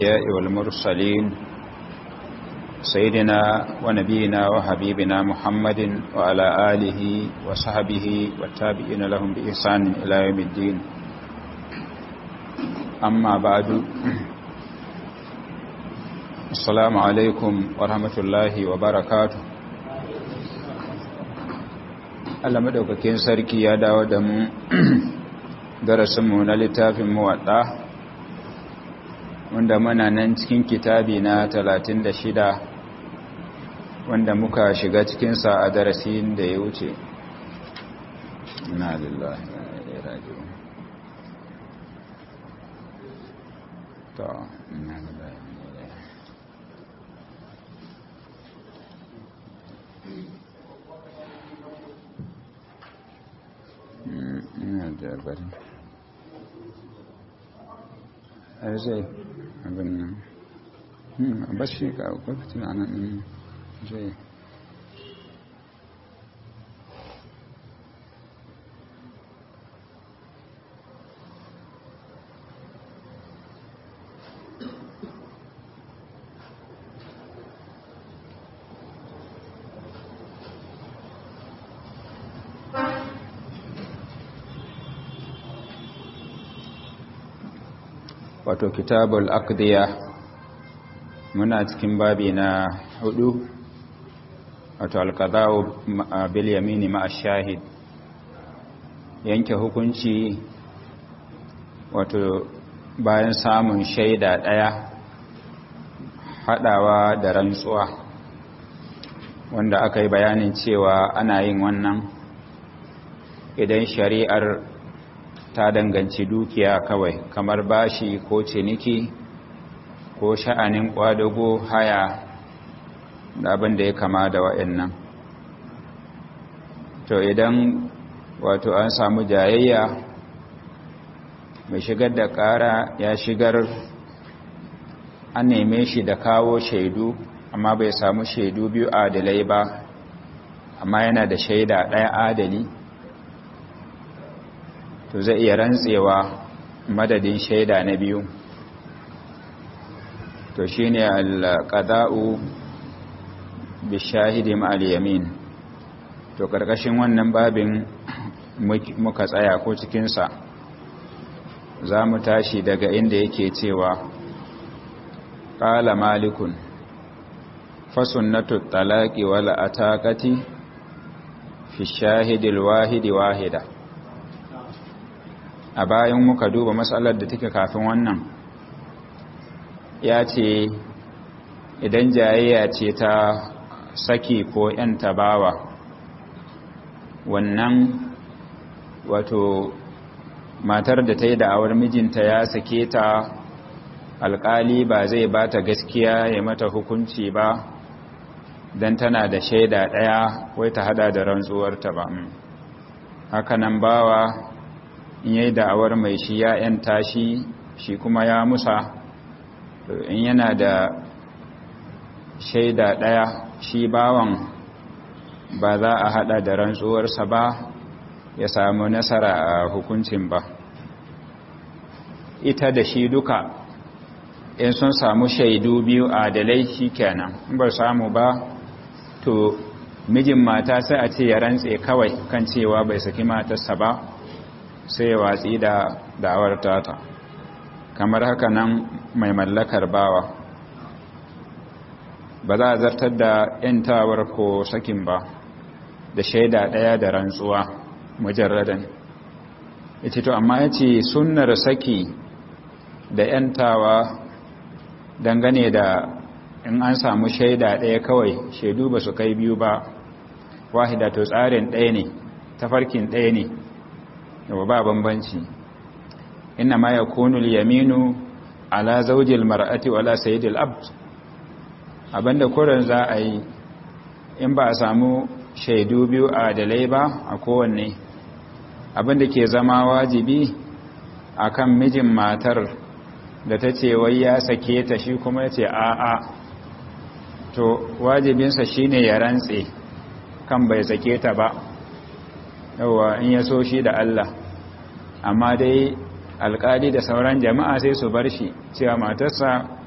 الأنبياء والمرسلين سيدنا ونبينا وحبيبنا محمد وعلى آله وصحبه والتابعين لهم بإحسان إلى يوم الدين أما بعد السلام عليكم ورحمة الله وبركاته Allah madaukakin sarki ya dawo da mu darasinmu na littafin muwadda wanda muna nan cikin kitabi na 36 wanda muka shiga cikinsa a darasin da ya wuce na lillahi ya rajiyo to na lillahi ina da bari a zai abin nan a bashi ka kwafin a nan zai wato kitabul aqdiya muna cikin babi na hudu wato alqada'u bil yamini ma shahid yanke hukunci wato bayan samun shaida daya hadawa da rantsuwa wanda aka yi bayanin cewa ana yin wannan idan shari'ar ta danganci dukiya kawai kamar bashi ko ciniki ko sha'anin kwadago haya da abin da ya kama da wa'annan to idan wato an samu jayayya mai shigar da ƙara ya shigar an neme shi da kawo shaidu amma bai samu shaidu biyu adalai ba amma yana da shaida ɗaya adali to zai iya rantsewa madadin shaida na biyu to shine al-qada'u bi shahidi ma al-yamin to karkashin wannan babin muka tsaya ko cikin sa zamu tashi daga inda yake cewa qala malikun fa sunnatu talaqi wal ataqati fi shahidi al-wahidi wahida a bayan muka duba matsalar da take kafin wannan ya ce idan jayayya ce ta saki ko ‘yan tabawa wannan wato matar da ta yi da'awar mijinta ya sake ta alƙali ba zai ba ta gaskiya ya mata hukunci ba don tana da shaida ɗaya wai ta hada da rantsuwarta ba hakanan bawa in yi da'awar mai shi ya ‘yanta shi shi kuma ya musa in yana da shaida ɗaya shi bawan ba za a haɗa da rantsuwarsa ba ya samu nasara a hukuncin ba ita da shi duka in sun samu shaidu biyu adalai shi kenan in ba samu ba to mijin mata sai a ce ya rantse kawai kan cewa bai saki matarsa ba sai ya watsi da da'awar tata kamar haka nan mai mallakar bawa ba za a zartar da ‘yantawar ko sakin ba da shaida ɗaya da rantsuwa mujarradan ita to amma ya ce sunnar saki da ‘yantawa dangane da in an samu shaida ɗaya kawai shaidu ba su kai biyu ba wahida to tsarin ɗaya ne tafarkin ɗaya ne yau ba bambanci inna ma ya kunul yaminu ala zaujil mar'ati wala sayyidil abd abinda kuran za a yi in ba a samu shaidu biyu a dalai ba a kowanne abinda ke zama wajibi akan mijin matar da ta ce wai ya sake ta shi kuma ya ce a'a to wajibinsa shine ya rantse kan bai sake ta ba yawa in ya so shi da Allah amma dai alkali da sauran jama'a sai su bar shi cewa matarsa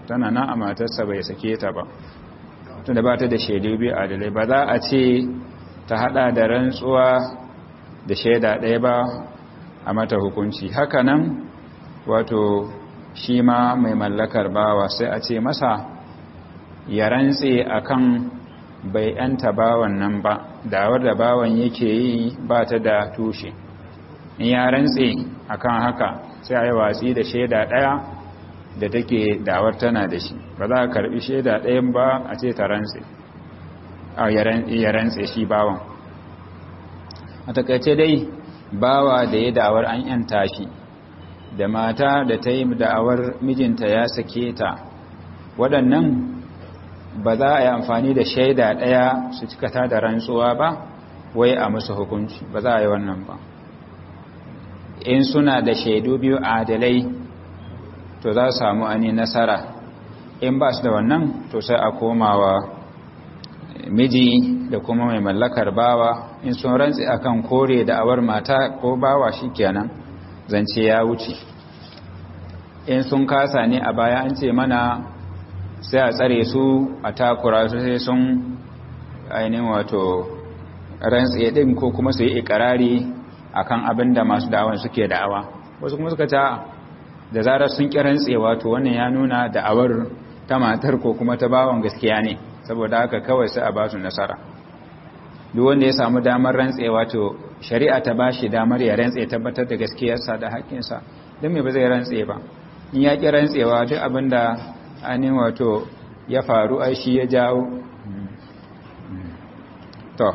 tana nan a matarsa bai sake ta ba tunda ba ta da shaidu biyu adalai ba za a ce ta hada da rantsuwa da shaida ɗaya ba a mata hukunci haka nan wato shi ma mai mallakar bawa sai a ce masa ya rantse akan bai yanta bawan nan ba dawar da bawan yake yi ba ta da tushe in ya rantse akan haka sai a yi watsi da shaida ɗaya da take dawar tana da shi ba za a karbi shaida ɗayan ba a ce ta rantse ya rantse shi bawan a takaice dai bawa da ya da'awar an yanta shi da mata da ta yi da'awar mijinta ya sake ta waɗannan ba za a yi amfani da shaida ɗaya su cikata da rantsuwa ba wai a musu hukunci ba za a yi wannan ba in suna da shaidu biyu adalai to za su samu ani nasara in ba su da wannan to sai a komawa miji da kuma mai mallakar bawa in sun rantsi akan kore da awar mata ko bawa shikenan zance ya wuce in sun kasa ne a baya an ce mana sai a tsare su a takura su sai sun ainihin wato rantsi din ko kuma su yi ikirari akan abin da masu da'awan suke da'awa wasu kuma suka ta da zarar sun ƙi rantsewa to wannan ya nuna da'awar ta matar ko kuma ta bawan gaskiya ne saboda haka kawai sai a ba su nasara duk wanda ya samu damar rantsewa to shari'a ta ba shi damar ya rantse tabbatar da gaskiyarsa da haƙƙinsa don me ba zai rantse ba in ya ƙi rantsewa duk abin da ainihin wato ya faru ai shi ya jawo to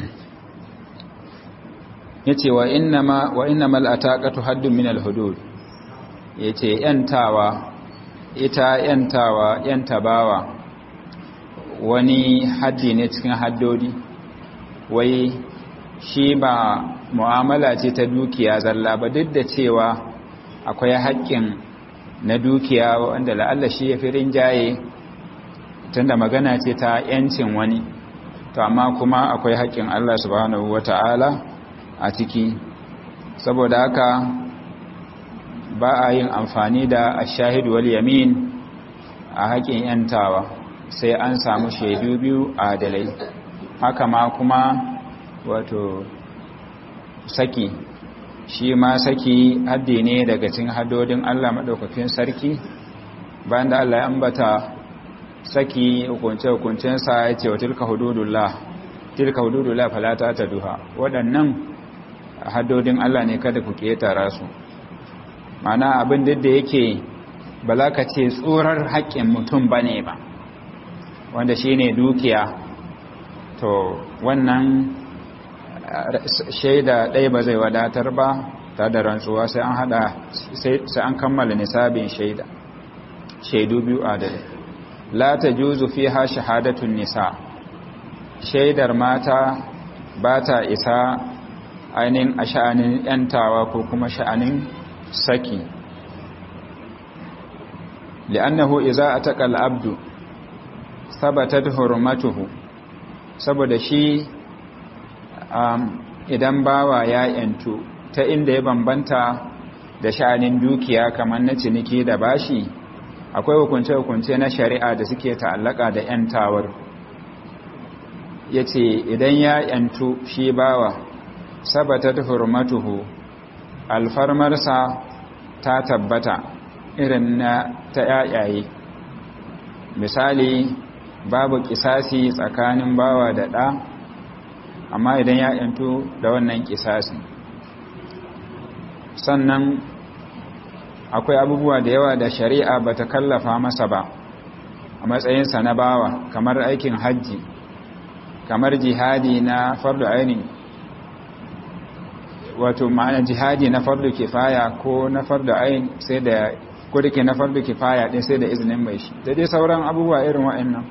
ya ce wa innamal ataqatu haddun min al-hudud ya ce ‘yantawa ita ‘yantawa ‘yantabawa wani haddi ne cikin haddodi wai shi ba mu'amala ce ta dukiya zalla ba duk da cewa akwai haƙƙin na dukiya wanda la'alla shi ya fi rinjaye tunda magana ce ta ‘yancin wani to amma kuma akwai haƙƙin Allah subhanahu wata'ala a ciki saboda haka ba a yin amfani da ashahidu wal yamin a haƙin yantawa sai an samu shaidu biyu adalai haka ma kuma wato saki shi ma saki haddi ne daga cikin haddodin Allah madaukakin sarki bayan da Allah ya ambata saki hukunce-hukuncensa ya ce wa tilka hududullah tilka hududullah falata ta duha waɗannan haddodin Allah ne kada ku ƙetara su mana abin da yake ba za ka ce tsorar haƙƙin mutum ba ne ba wanda shi ne dukiya to wannan shaida ɗaya ba zai wadatar ba ta da rantsuwa sai an hada sai an kammala nisabin shaida shaidu biyu adalai la ta juzu fi ha shahadatun nisa shaidar mata ba ta isa ainihin a sha'anin ‘yantawa ko kuma sha'anin saki li'annahu iza a taƙal abdu sabatat hurmatuhu saboda shi idan bawa ya ‘yantu ta inda ya bambanta da sha'anin dukiya kamar na ciniki da bashi akwai hukunce-hukunce na shari'a da suke ta'allaka da ‘yantawar ya ce idan ya ‘yantu shi bawa sabatat hurmatuhu alfarmarsa ta tabbata irin na ta yayaye misali babu kisasi tsakanin bawa da ɗa amma idan ya ‘yantu da wannan kisasi sannan akwai abubuwa da yawa da shari'a ba ta kallafa masa ba a matsayinsa na bawa kamar aikin hajji kamar jihadi na fardu ainihin wato ma'ana jihadi na fardu kifaya ko na fardu ainihin sai da kodake na fardu kifaya din sai da izinin mai shi da dai sauran abubuwa irin wa'annan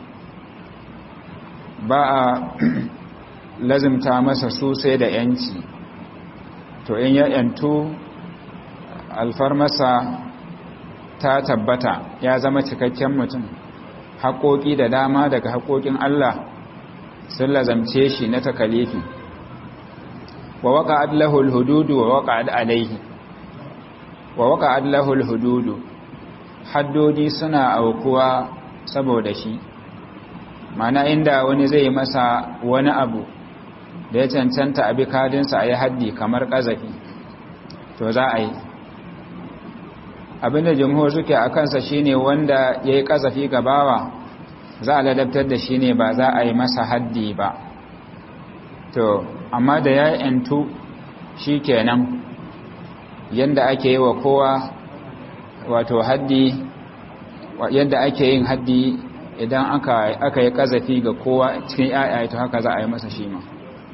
ba a lazimta masa su sai da yanci to in ya yanto alfarmasa ta tabbata ya zama cikakken mutum haƙoƙi da dama daga haƙoƙin Allah sun lazamce shi na takalifi wa waka adlahul hududu wa waka alaihi wa waka adlahul hududu haddodi suna aukuwa saboda shi mana inda wani zai masa wani abu da ya cancanta abi kadinsa a yi haddi kamar ƙazafi to za a yi abinda jamhur suke a kansa shine wanda ya yi ƙazafi gabawa za a ladabtar da shi ne ba za a yi masa haddi ba to amma da ya yantu shi kenan yadda ake yi wa kowa wato haddi yadda ake yin haddi idan aka yi ƙazafi ga kowa cikin ya'ya to haka za a yi masa shi ma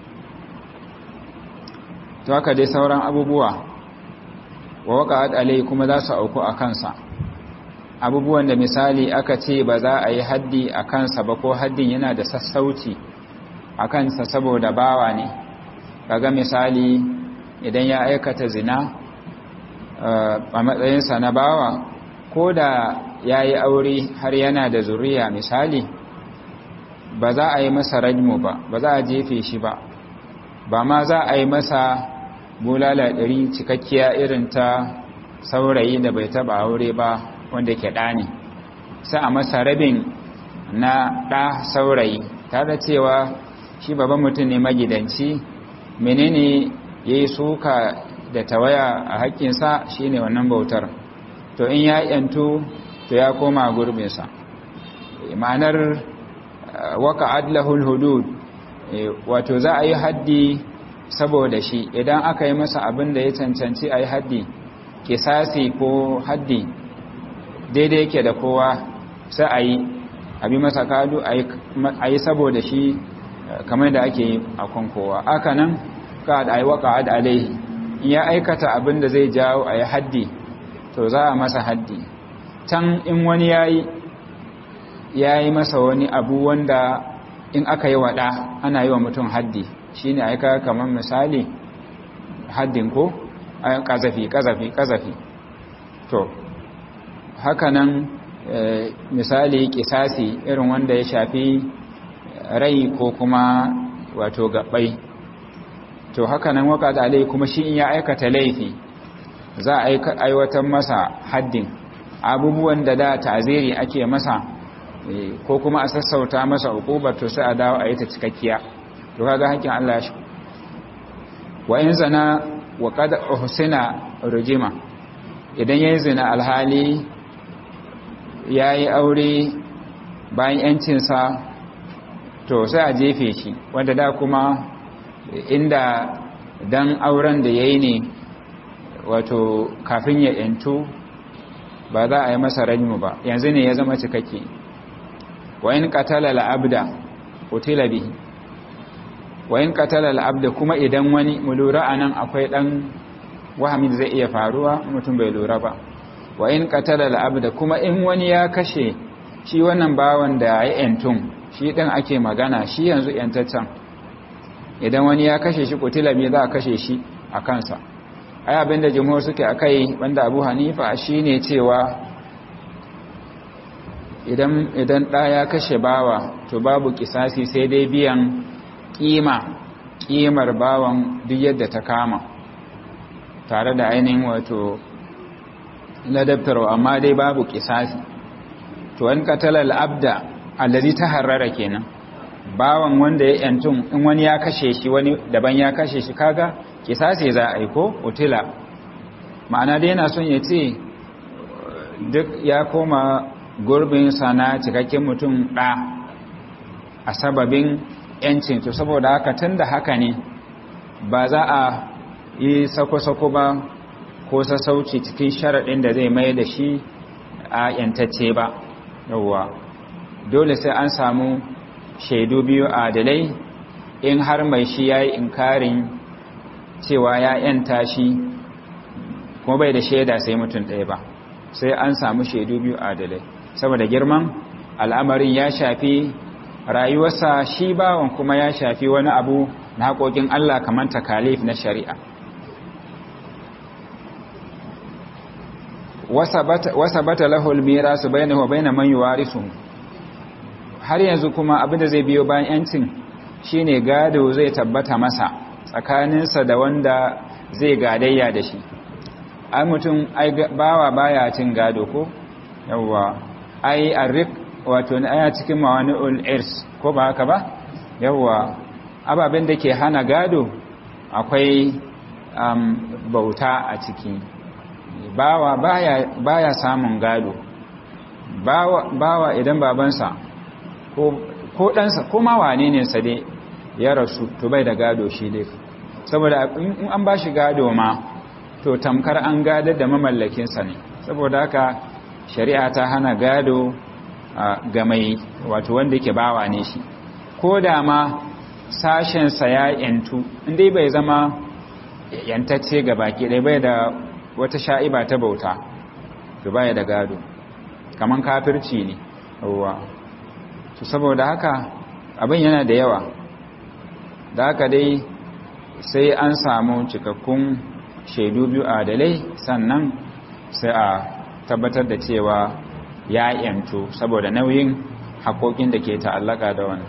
to haka dai sauran abubuwa wa waka alai kuma za su auku a kansa abubuwan da misali aka ce ba za a yi haddi a kansa ba ko haddin yana da sassauci a kansa saboda bawa ne kaga misali idan ya aikata zina a matsayinsa na bawa ko da ya yi aure har yana da zuriya misali ba za a yi masa rajmu ba ba za a jefe shi ba ba ma za a yi masa bulala ɗari cikakkiya irin ta saurayi da bai taba aure ba wanda ke ɗa ne sai a masa rabin na ɗa saurayi tare cewa shi babban mutum ne magidanci menene ya yi suka da tawaya a haƙƙinsa shi ne wannan bautar to in ya yanto to ya koma gurbinsa ma'anar waka adlahul hudud wato za a yi haddi saboda shi idan aka yi masa abin da ya cancanci a yi haddi kisasi ko haddi daidai yake da kowa sai a yi abi masa kadu a yi saboda shi kamar da ake yi a kan kowa aka nan ka da yi waka ad alaihi in ya aikata abin da zai jawo a yi haddi to za a masa haddi can in wani ya yi ya yi masa wani abu wanda in aka yi waɗa ana yi wa mutum haddi shi ne aika kamar misali haddin ko ƙazafi ƙazafi ƙazafi to hakanan misali ƙisasi irin wanda ya shafi rai ko kuma wato gabai to hakanan waka da alai kuma shi in ya aikata laifi za a aiwatar masa haddin abubuwan da da ta'ziri ake masa ko kuma a sassauta masa hukubar to sai a dawo a yi ta cikakkiya to kaga hakkin Allah shi wa in zana wa qad uhsina rujima idan yayin zina alhali yayi aure bayan yancin sa to sai a jefe shi wanda da kuma inda dan auren da yayi ne wato kafin ya yantu ba za a yi masa rajmu ba yanzu ne ya zama cikakke wa in qatala al-abda qutila bihi wa in qatala al-abda kuma idan wani mu lura anan akwai dan wahami zai iya faruwa mutum bai lura ba wa in qatala al-abda kuma in wani ya kashe shi wannan bawan da ya yantun shi din ake magana shi yanzu yantaccen idan wani ya kashe shi qutila bi za a kashe shi a kansa ai abinda jumhur suke akai wanda Abu Hanifa shine cewa idan idan da ya kashe bawa to babu kisasi sai dai biyan kima kimar bawan duk yadda ta kama tare da ainihin wato ladabtarwa amma dai babu kisasi to an katala al'abda allazi taharrara kenan bawan wanda ya yantun in wani ya kashe shi wani daban ya kashe shi kaga kisasi za a yi ko utila ma'ana dai yana son ya ce duk ya koma gurbin sana cikakken mutum ɗa a sababin yancin to saboda haka tun da haka ne ba za a yi sako-sako ba ko sassauci cikin sharaɗin da zai mai da shi a yantacce ba yauwa dole sai an samu shaidu biyu adalai in har mai shi ya yi inkarin cewa ya yanta shi kuma bai da shaida sai mutum ɗaya ba sai an samu shaidu biyu adalai saboda girman al'amarin ya shafi rayuwarsa shi bawan kuma ya shafi wani abu na haƙoƙin Allah kamar takalif na shari'a wasa bata lahul mira su bayyana wa bayyana man yuwarisu har yanzu kuma abin da zai biyo bayan yancin shine gado zai tabbata masa tsakaninsa da wanda zai gadayya da shi ai mutum bawa baya cin gado ko yawwa ai arrik wato ne aya cikin mawani'ul irs ko ba haka ba yawwa ababen da ke hana gado akwai um, bauta a ciki bawa baya, baya samun gado bawa, bawa idan babansa ko, ko ɗansa ko ma wane ne sa dai ya rasu to bai da gado shi dai saboda in an ba shi gado ma to tamkar an gadar da mamallakinsa ne saboda haka shari'a ta hana gado ga mai wato wanda yake bawa ne shi ko da ma sashensa ya yantu inda bai zama yantacce ga baki ɗaya bai da wata sha'iba ta bauta to baya da gado kaman kafirci ne ruwa to saboda haka abin yana da yawa da haka dai sai an samu cikakkun shaidu biyu adalai sannan sai a tabbatar da cewa ya yanto saboda nauyin haƙoƙin da ke ta'allaka da wani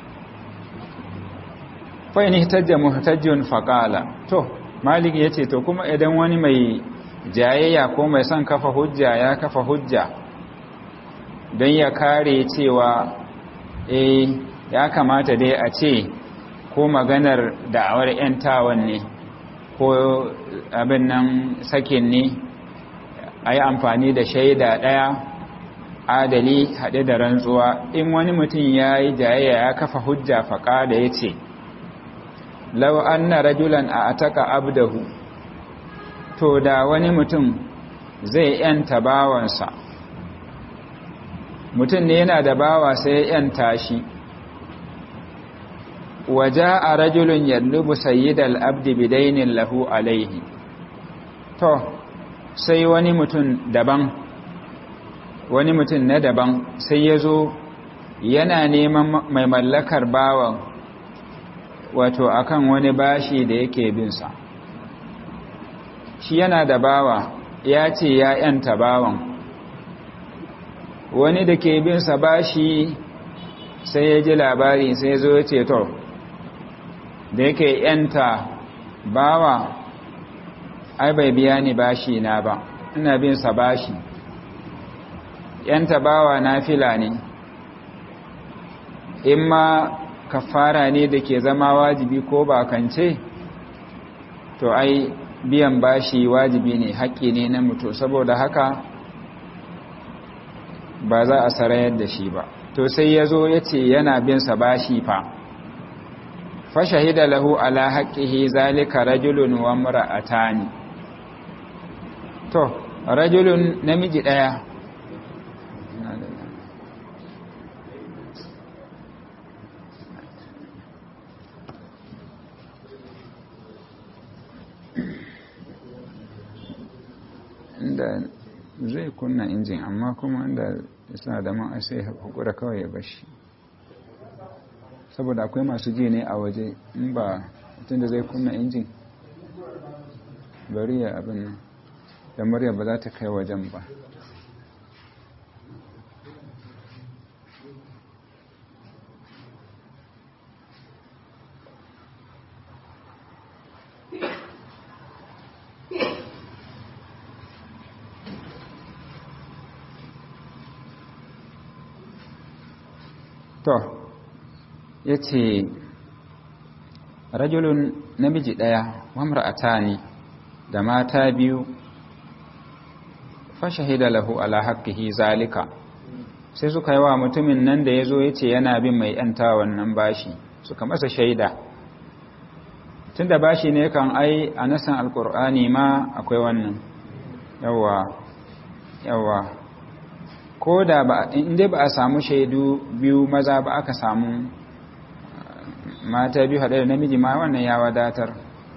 fa'in hitajja muhtajjun faƙala to malik ya ce to kuma idan wani mai jayayya ko mai son kafa hujja ya kafa hujja don ya kare cewa eh ya kamata dai a ce ko maganar da'awar 'yantawan ne ko abin nan sakin ne a yi amfani da shaida ɗaya adali haɗe da rantsuwa in wani mutum ya yi jayayya ya kafa hujja faƙa da ya ce lau an na rajulan a ataka abdahu to da wani mutum zai yanta bawansa mutum ne yana da bawa sai ya yanta shi waje a rajulun yallubu sayyidal abdi bidainin lahu alaihi to sai wani mutum daban wani mutum na daban sai ya zo yana neman mai mallakar bawan wato akan wani bashi da yake binsa shi yana da bawa ya ce ya yanta bawan wani da ke binsa bashi sai ya ji labari sai ya zo ya ce to da yake yanta bawa ai bai biya ni bashi na ba ina bin sa bashi yanta bawa na fila ne in ma kafara ne da ke zama wajibi ko bakance to ai biyan bashi wajibi ne haƙƙi ne na mutu saboda haka ba za a sarayar da shi ba to sai ya zo ya ce yana bin sa bashi fa fashahida lahu ala haqqihi zalika rajulun wa imra'atani to rajulun namiji daya inda zai kunna injin amma kuma inda suna da man sai hukura kawai ya bashi saboda akwai masu ji ne a waje in ba mutum da zai kunna injin bari ya abin nan da murya ba za ta kai wajen ba to ya ce rajulun namiji ɗaya wamra'ata ne da mata biyu fashahida lahu ala haqqihi zalika sai suka yi wa mutumin nan da ya zo ya ce yana bin mai ‘yanta wannan bashi suka masa shaida tun da bashi ne kan ai a nasan alkur'ani ma akwai wannan yawa yawa ko da ba inda ba a samu shaidu biyu maza ba aka samu mata biyu haɗe da namiji ma wannan ya wadatar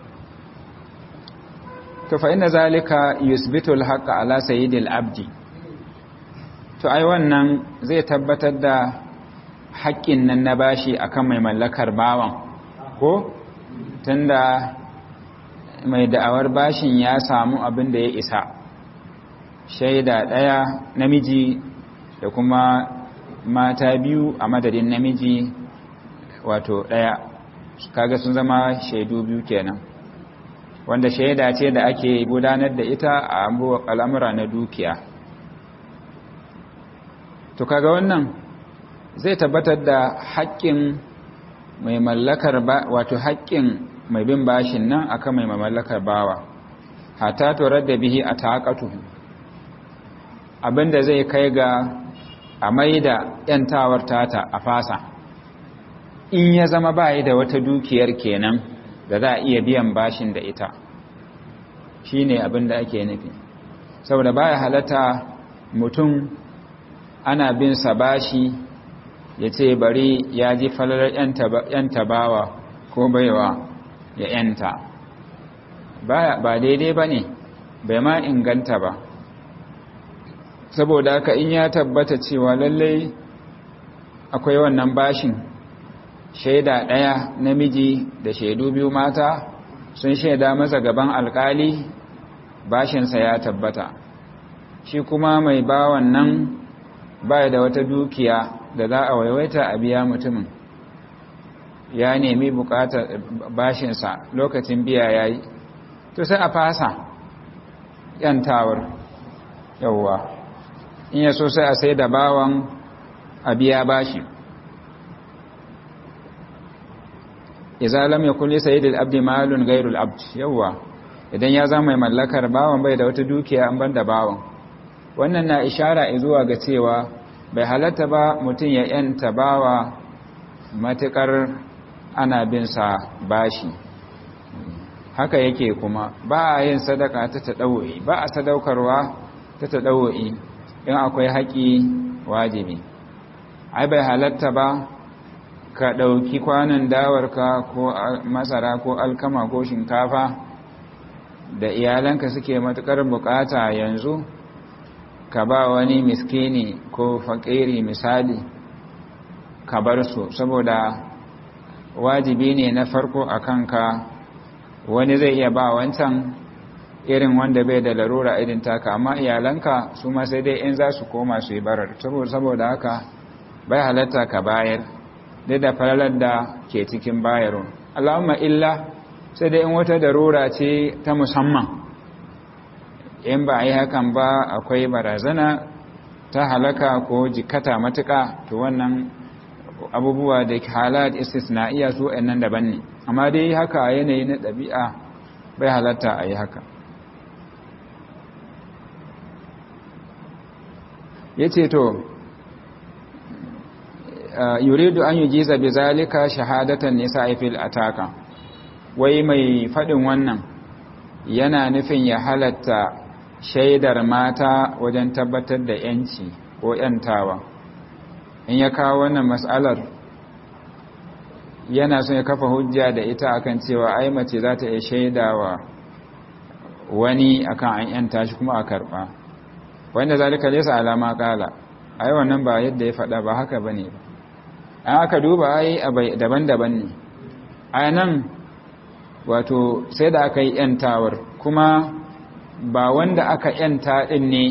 to fa inna zalika yusbitu al-haqqa ala sayyidil abdi to ai wannan zai tabbatar da haƙƙin nan na bashi akan mai mallakar bawan ko tunda mai da'awar bashin ya samu abin da ya isa shaida ɗaya namiji da kuma mata biyu a madadin namiji wato ɗaya kaga sun zama shaidu biyu kenan wanda shaida ce da ake gudanar da ita a al'amura na dukiya to kaga wannan zai tabbatar da haƙƙin mai mallakar ba wato haƙƙin mai bin bashin nan akan mai mallakar bawa hatta turar da bihi a taƙatu abinda zai kai ga a mai da ‘yantawar tata a fasa in ya zama bayi da wata dukiyar kenan da za a iya biyan bashin da ita shi ne abinda ake nufi saboda baya halatta mutum ana bin sa bashi ya ce bari ya ji falalar ‘yanta bawa ko baiwa ya ‘yanta ba daidai ba ne bai ma inganta ba saboda haka in ya tabbata cewa lallai akwai wannan bashin shaida ɗaya namiji da shaidu biyu mata sun shaida masa gaban alkali bashinsa ya tabbata shi kuma mai bawan nan baya da wata dukiya da za a waiwaita a biya mutumin ya nemi bukatar bashinsa lokacin biya ya yi to sai a fasa yantawar yauwa in ya so sai a sai da bawan a biya bashi iza lam yakun li sayyidil abdi malun ghayrul abd yauwa idan ya zama mai mallakar bawan bai da wata dukiya an banda bawan wannan na ishara zuwa ga cewa bai halatta ba mutum ya yanta bawa matukar ana bin sa bashi haka yake kuma ba a yin sadaka ta taɗawo'i ba a sadaukarwa ta taɗawo'i in akwai haƙi wajibi ai bai halatta ba ka ɗauki kwanan dawarka ko masara ko alkama ko shinkafa da iyalanka suke matuƙar buƙata yanzu ka ba wani miskini ko faƙiri misali ka bar su saboda wajibi ne na farko a kanka wani zai iya ba wancan irin wanda bai da larura irin taka amma iyalanka su ma sai dai in za su koma su yi barar saboda haka bai halatta ka bayar duk da falalar da ke cikin bayarwa allahumma illa sai dai in wata darura ce ta musamman in ba a yi hakan ba akwai barazana ta halaka ko jikata matuka to wannan abubuwa da halat istisna'iya su nan daban ne amma dai haka a yanayi na ɗabi'a bai halatta a yi haka ya ce to yuridu an yi jiza bi zalika shahadatan nisa fil ataka wai mai faɗin wannan yana nufin ya halatta shaidar mata wajen tabbatar da ‘yanci ko ‘yantawa in ya kawo wannan matsalar yana son ya kafa hujja da ita akan cewa ai mace za ta iya shaidawa wani akan an ‘yanta shi kuma a karɓa wanda zalika lesa alama kala ai wannan ba yadda ya faɗa ba haka ba ne ba an aka duba ai daban-daban ne a nan wato sai da aka yi ‘yantawar kuma ba wanda aka ‘yanta ɗin ne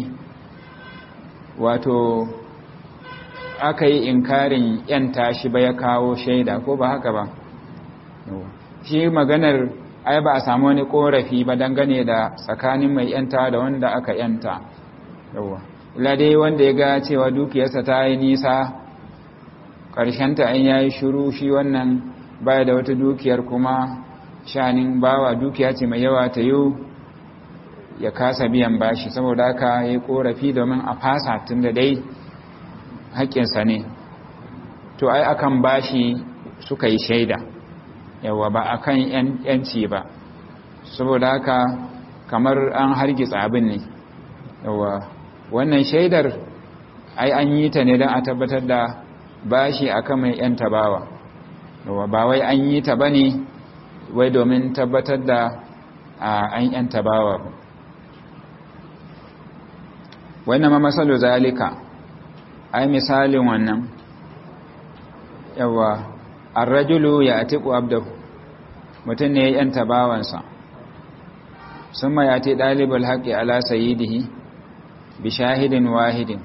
wato aka yi inkarin ‘yanta shi ba ya kawo shaida ko ba haka ba shi maganar ai ba a samu wani ƙorafi ba dangane da tsakanin mai ‘yanta da wanda aka ‘yanta yawa ila dai wanda ya ga cewa dukiyarsa ta yi nisa ƙarshenta an yayi shiru shi wannan baya da wata dukiyar kuma shanin bawa dukiya ce mai yawa ta yi ya kasa biyan bashi saboda haka ya yi korafi domin a fasa tun da dai haƙƙinsa ne to ai akan bashi suka yi shaida yawa ba akan yanci ba saboda haka kamar an hargitsa abin ne yawa wannan shaidar ai an yi ta ne don a tabbatar da bashi akan mai yanta bawa yawa ba wai an yi ta bane wai domin tabbatar da an yanta bawa ba wannan ma masalu zalika ai misalin wannan yawa ar-rajulu ya'tiqu abdahu mutum ne ya yanta bawansa summa yati dalibul haqqi ala sayyidihi bi shahidin wahidin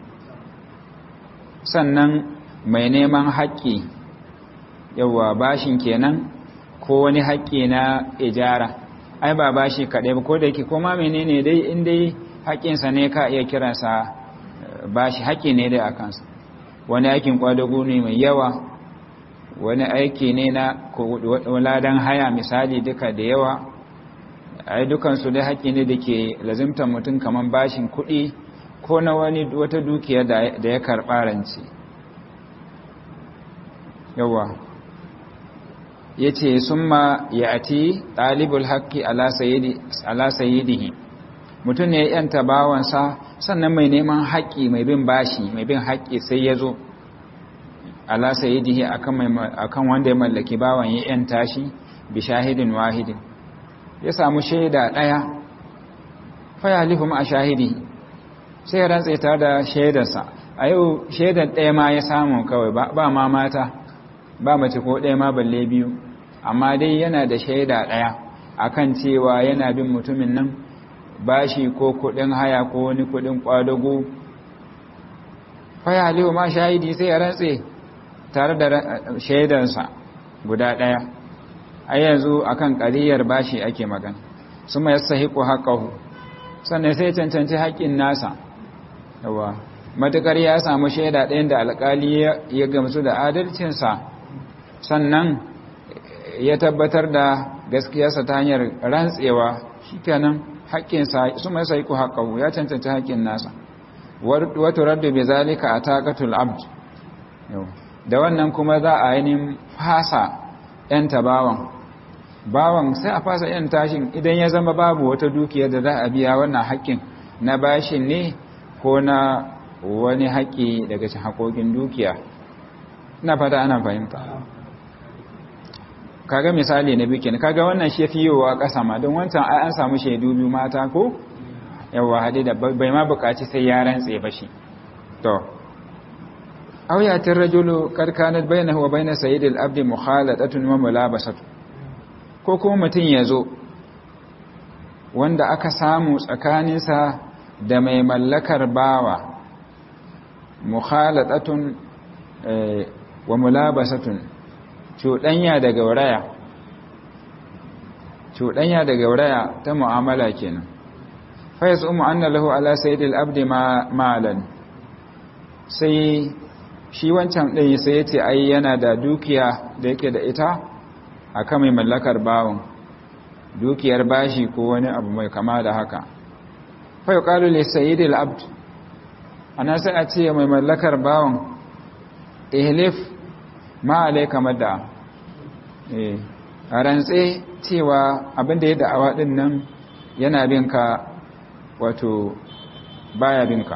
sannan mai neman haƙƙi yawa bashin kenan ko wani haƙƙi na ijara ai ba bashi kaɗai ba ko da yake koma menene dai in dai haƙƙinsa ne ka iya kiransa bashi haƙƙi ne dai a kansa wani aikin kwadago ne mai yawa wani aiki ne na ladan haya misali duka da yawa ai dukansu dai haƙƙi ne da ke lazimtar mutum kamar bashin kuɗi ko na wani wata dukiya da ya karɓa rance yawa ya ce sun ma ya ati ɗalibul haƙƙi ala sayidihi mutum ne ya yanta bawansa sannan mai neman haƙƙi mai bin bashi mai bin haƙƙi sai ya zo ala sayidihi akan wanda ya mallaki bawan ya yanta shi bi shahidin wahidin ya samu shaida ɗaya fayalifu ma a shahidi sai ya rantse ta da shaidarsa a yau shaidar ɗaya ma ya samu kawai ba ma mata ba mace ko ɗaya ma balle biyu amma dai yana da shaida ɗaya akan cewa yana bin mutumin nan bashi ko kuɗin haya ko wani kuɗin ƙwadago fayalifu ma shahidi sai ya rantse tare da shaidarsa guda ɗaya a yanzu akan ƙariyar bashi ake magana su mai sahiku haƙahu sannan sai cancanci haƙƙin nasa yawa matuƙar ya samu shaida ɗayan da alƙali ya gamsu da adalcinsa sannan ya tabbatar da gaskiyarsa ta hanyar rantsewa shi kenan haƙƙinsa su mai sahiku haƙahu ya cancanci haƙƙin nasa wato raddu bai zalika a takatul abd da wannan kuma za a yi fasa ‘yanta bawan bawan sai a fasa ‘yan tashin idan ya zama babu wata dukiyar da za a biya wannan haƙƙin na bashin ne ko na wani haƙƙi daga cikin haƙoƙin dukiya na fata ana fahimta kaga misali na bikin kaga wannan shi fi yiwuwa ƙasa ma don wancan ai an samu shaidu biyu mata ko yawa haɗe da bai ma buƙaci sai ya rantse ba shi to aw yatir rajulu kad kanat bainahu wa bain sayyid al-abd mukhalatatun wa mulabasatu ko kuma mutun yazo wanda aka samu tsakaninsa da mai mallakar bawa mukhalatatun wa mulabasatun cuɗanya da gauraya cuɗanya da gauraya ta mu'amala kenan fa yasumu anna lahu ala sayyid al-abd malan sai shi wancan ɗin sai ya ce ai yana da dukiya da yake da ita a kan mai mallakar bawon dukiyar bashi ko wani abu mai kama da haka fai ƙalu le sayidil abd ana sai a ce mai mallakar bawon ihlif ma alai kamar da a rantse cewa abinda ya da'awa ɗin nan yana binka wato baya binka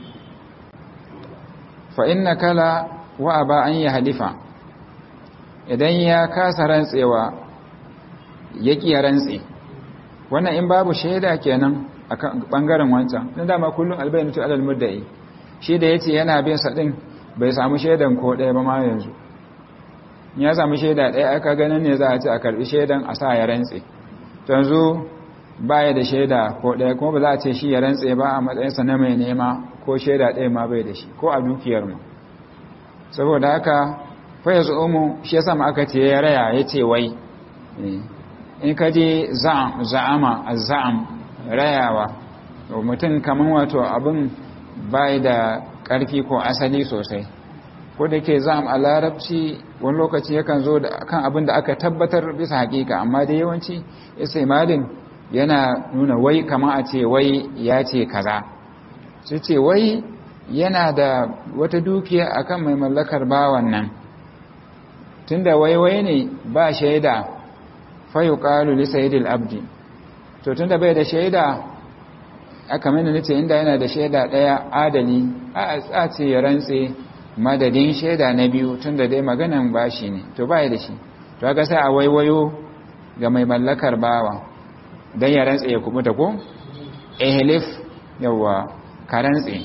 fa inna kala wa aba an yi halifa idan ya kasa rantsewa ya ƙi rantse wannan in babu shaida kenan a ɓangaren wancan don dama kullum albayanu tu alal muddai shi da ya ce yana bin saɗin bai samu shaidan ko ɗaya ba ma yanzu ya samu shaida ɗaya aka ganin ne za a ce a karɓi shaidan a sa ya rantse yanzu baya da shaida ko ɗaya kuma ba za a ce shi ya rantse ba a matsayinsa na mai nema ko shaida ɗaya ma bai da shi ko a dukiyar mu saboda haka fa ya mu shi ya sama aka ce ya raya ya ce wai in ka je za'ama a za'am rayawa mutum kamar wato abin bai da ƙarfi ko asali sosai ko da ke za'am a larabci wani lokaci yakan zo kan abin da aka tabbatar bisa hakika amma da yawanci isa malin yana nuna wai kama a ce wai ya ce kaza su ce wai yana da wata dukiya akan mai mallakar bawan nan tunda wai wai ne ba shaida fayu qalu li sayyidil abdi to tunda bai da shaida aka mana nace inda yana da shaida daya adali a a ce ya rantse madadin shaida na biyu tunda dai maganan bashi ne to bai da shi to kaga sai a waiwayo ga mai mallakar bawa dan ya rantse ya kubuta ko ehlif yawa ka rantse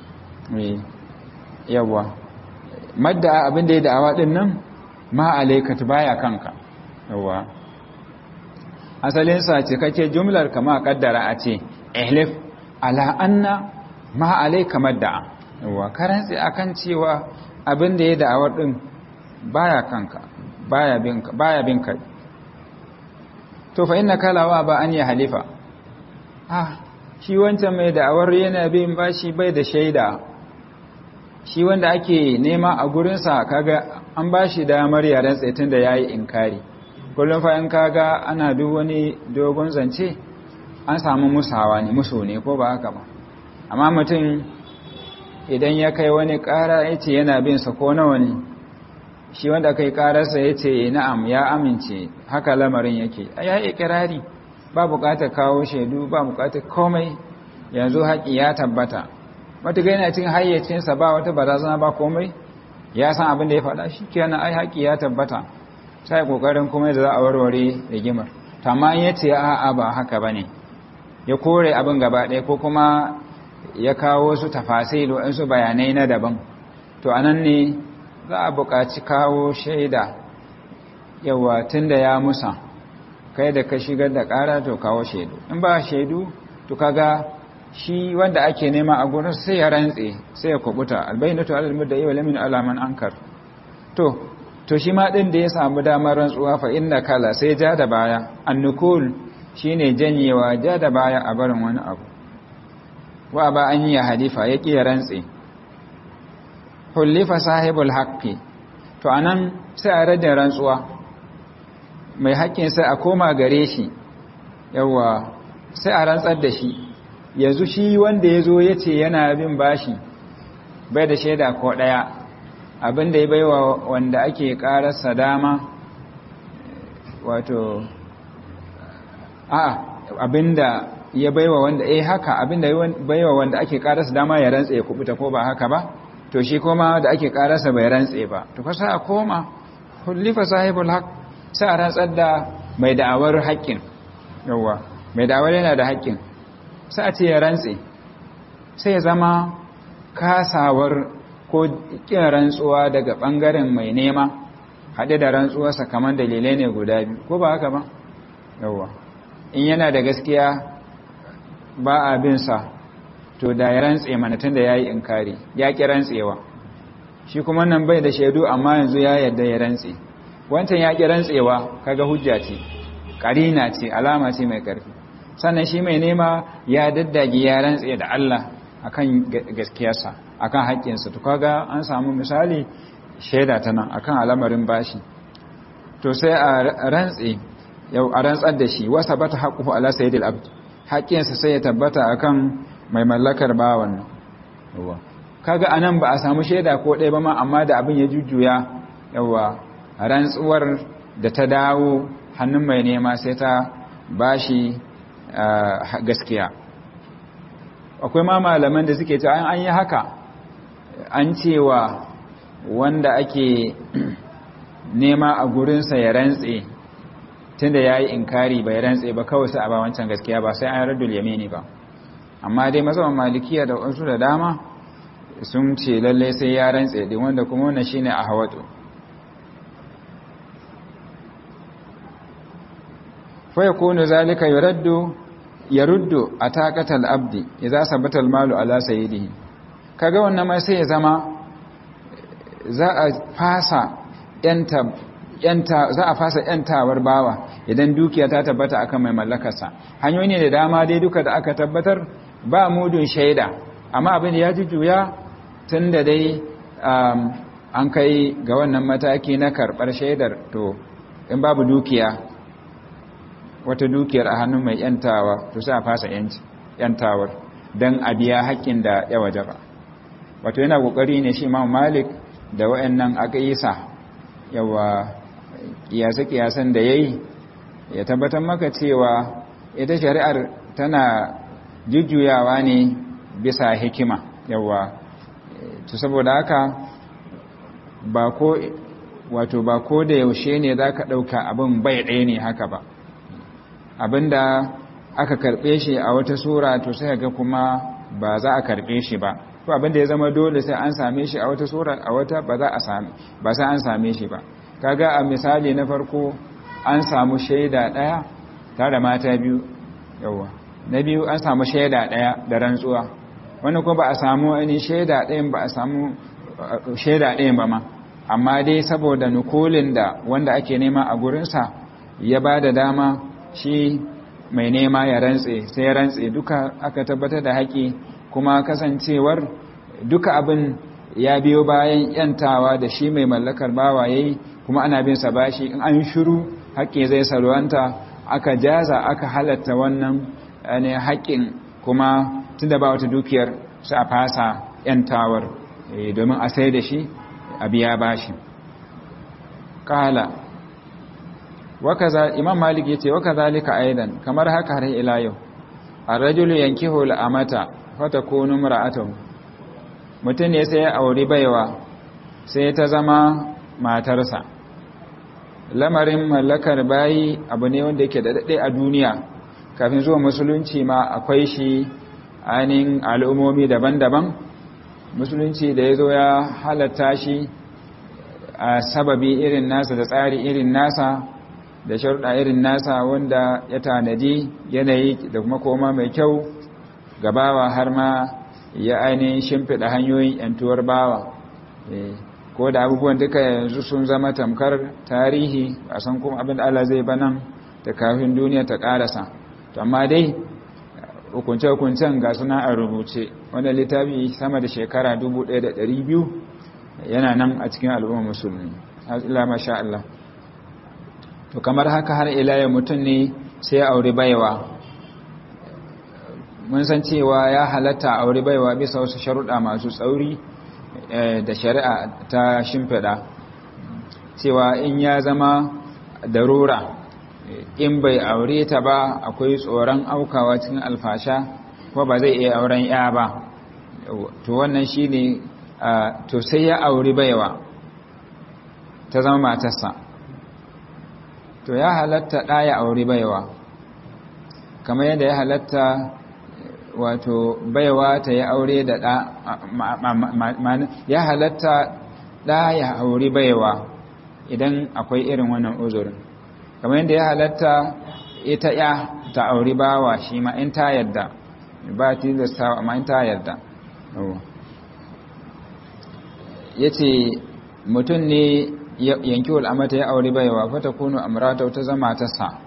yawa madda abin da ya da'awa din nan ma alaikat baya kanka yawa asalin sa ce kake jumlar kama kaddara a ce ehlif ala anna ma alaika madda yawa ka rantse akan cewa abin da ya da'awar din baya kanka baya binka baya binka to fa inna kalawa ba an ya halifa ah shi wancan mai da'awar yana bin bashi bai da shaida shi wanda ake nema a gurinsa kaga an ba shi damar ya rantse tun da ya yi inkari kullum fa in kaga ana duk wani dogon zance an samu musawa ne musu ne ko ba haka ba amma mutum idan ya kai wani ƙara ya ce yana bin sa ko nawa ne shi wanda kai ƙararsa ya ce na'am ya amince haka lamarin yake ya yi kirari ba buƙatar kawo shaidu ba buƙatar komai yanzu haƙi ya tabbata matuƙa yana cin hayyacinsa ba wata barazana ba komai ya san abin da ya faɗa shi kenan ai haƙi ya tabbata sai ƙoƙarin kuma da za a warware rigimar tamma ya ce a'a ba haka ba ne ya kore abin gaba ɗaya ko kuma ya kawo su tafasai waɗansu bayanai na daban to a nan ne za a buƙaci kawo shaida yawa tun da ya musa kai da ka shigar da ƙara to kawo shaidu in ba shaidu to kaga shi wanda ake nema a gurin sai ya rantse sai ya kubuta albayyinatu alal mudda'i wa lamin alaman ankar to to shi ma din da ya samu damar rantsuwa fa inna kala sai ja da baya annukul shine janyewa ja da baya a barin wani abu wa ba an yi halifa ya ƙi rantse hullifa sahibul haqqi to anan sai a rada rantsuwa mai haƙƙin sai a koma gare shi yawa sai a rantsar da shi yanzu shi wanda ya zo ya ce yana bin bashi bai da shaida ko ɗaya abinda ya baiwa wanda ake ƙararsa dama wato a abinda ya baiwa wanda eh haka abinda ya baiwa wanda ake ƙararsa dama ya rantse ya kubuta ko ba haka ba to shi koma da ake ƙararsa bai rantse ba to kasa a koma hullifa sahibul haq sai a rantsar da mai da'awar haƙƙin yawa mai da'awar yana da haƙƙin sai a ce ya rantse sai ya zama kasawar ko ƙin rantsuwa daga ɓangaren mai nema haɗe da rantsuwarsa kamar dalilai ne guda biyu ko ba haka ba yawwa in yana da gaskiya ba a bin sa to da ya rantse mana tun da ya yi inkari ya ƙi rantsewa shi kuma nan bai da shaidu amma yanzu ya yarda ya rantse wancan ya ƙi rantsewa kaga hujja ce ƙarina ce alama ce mai ƙarfi sannan shi mai nema ya daddage ya rantse da Allah akan gaskiyarsa akan haƙƙinsa to kaga an samu misali shaida ta nan akan al'amarin bashi to sai a rantse yau a rantsar da shi wasa bata haqquhu ala sayyidil abd haƙƙinsa sai ya tabbata akan mai mallakar bawan nan yawa kaga anan ba a samu shaida ko ɗaya ba ma amma da abin ya jujjuya yawa rantsuwar da ta dawo hannun mai nema sai ta bashi gaskiya akwai ma malaman da suke cewa an yi haka an cewa wanda ake nema a gurinsa ya rantse tunda ya yi inkari bai rantse ba kawai sai a ba wancan gaskiya ba sai an raddul yamini ba amma dai masaman malikiya da wasu da dama sun ce lallai sai ya rantse din wanda kuma wannan shine a hawatu fa yakunu zalika yuraddu yaruddu ataqatal abdi idza sabata almalu ala sayyidihi kaga wannan mai sai ya zama za a fasa yanta yanta za a fasa yantawar bawa idan dukiya ta tabbata akan mai mallakarsa hanyoyi ne da dama dai duka da aka tabbatar ba mudun shaida amma abin da ya jujjuya tunda dai an kai ga wannan mataki na karbar shaidar to in babu dukiya wata dukiyar a hannun mai yantawa to sai a fasa yantawar don a biya haƙƙin da ya waje ba wato yana ƙoƙari ne shi imam malik da wa'annan aƙisa yawa ƙiyasa-ƙiyasan da ya yi ya tabbatar maka cewa ita shari'ar tana jujjuyawa ne bisa hikima yawa to saboda haka ba ko wato ba ko da yaushe ne za ka ɗauka abin bai ɗaya ne haka ba abinda aka karbe shi a wata sura to sai ga kuma ba za a karbe shi ba ko abinda ya zama dole sai an same shi a wata sura a wata ba za a same ba sai an same shi ba kaga a misali na farko an samu shaida daya tare mata biyu yawa na biyu an samu shaida daya da rantsuwa wannan kuma ba a samu wani shaida ɗayan ba a samu shaida ɗayan ba ma amma dai saboda nukulin da wanda ake nema a gurinsa ya ba da dama shi mai nema ya rantse sai ya rantse duka aka tabbatar da haƙi kuma kasancewar duka abin ya biyo bayan yantawa da shi mai mallakar bawa yayi kuma ana bin sa bashi in an shiru haƙƙi zai salwanta aka jaza aka halatta wannan ne haƙƙin kuma tunda ba wata dukiyar sai a fasa yantawar domin a sai da shi a biya bashi kala wakaza imam malik yace wakazalika aidan kamar haka har ila yau ar-rajulu yankihu al-amata fatakunu imra'atuhu mutun ne sai ya auri baiwa sai ta zama matarsa lamarin mallakar bayi abu ne wanda yake da dade a duniya kafin zuwa musulunci ma akwai shi ainihin al'ummomi daban-daban musulunci da ya zo ya halatta shi a sababi irin nasa da tsari irin nasa da sharuɗa irin nasa wanda ya tanadi yanayi da kuma koma mai kyau gabawa har ma ya ainihin shimfiɗa hanyoyin ‘yantuwar bawa ko da abubuwan duka yanzu sun zama tamkar tarihi a san kuma abin da Allah zai banan da kafin duniya ta ƙarasa to amma dai hukunce-hukuncen ga suna a rubuce wanda littafi sama da shekara 1200 yana nan a cikin al'umma musulmi ila masha Allah to kamar haka har ila mutum ne sai ya auri baiwa mun san cewa ya halatta auri baiwa bisa wasu sharuɗa masu tsauri da shari'a ta shimfiɗa cewa in ya zama darura in bai aure ta ba akwai tsoron aukawa cikin alfasha ko ba zai iya auren ya ba to wannan shine to sai ya auri baiwa ta zama matarsa to ya halatta ɗaya auri baiwa kamar yadda ya halatta wato baiwa ta yi aure da ɗa ya halatta ɗaya auri baiwa idan akwai irin wannan uzurin kamar yadda ya halatta ita ya ta auri bawa shi ma in ta yadda ba tilasta amma in ta yadda ya ce mutum ne yanki wal'amata ya auri baiwa fata kunu amurata ta zama ta sa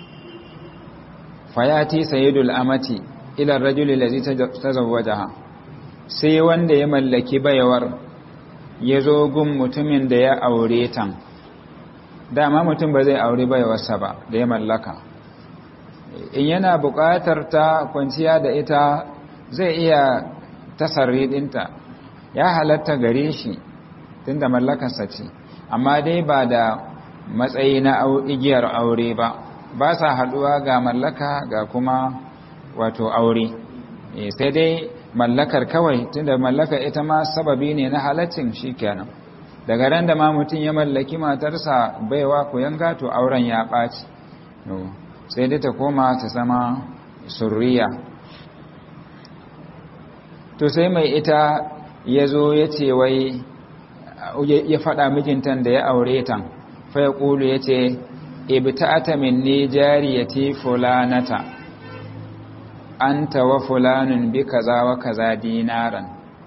fayati sayidul amati ilar rajuli lazi ta zawajaha sai wanda ya mallaki baiwar ya zo gun mutumin da ya aure tan dama mutum ba zai aure baiwarsa ba da ya mallaka in yana buƙatar ta kwanciya da ita zai iya tasarri ɗinta ya halatta gare shi tunda mallakarsa ce amma dai ba da matsayi na igiyar aure ba ba sa haɗuwa ga mallaka ga kuma wato aure sai dai mallakar kawai tunda mallaka ita ma sababi ne na halaccin shi kenan daga ran da ma mutum ya mallaki matarsa baiwa ku yanga to auren ya ɓaci sai dai ta koma ta zama surriya to sai mai ita ya zo ya ce wai ya faɗa mijintan da ya aure tan fa ya ƙulu ya ce ibta'ata minni jariyati fulanata anta wa fulanun bi kaza wa kaza dinaran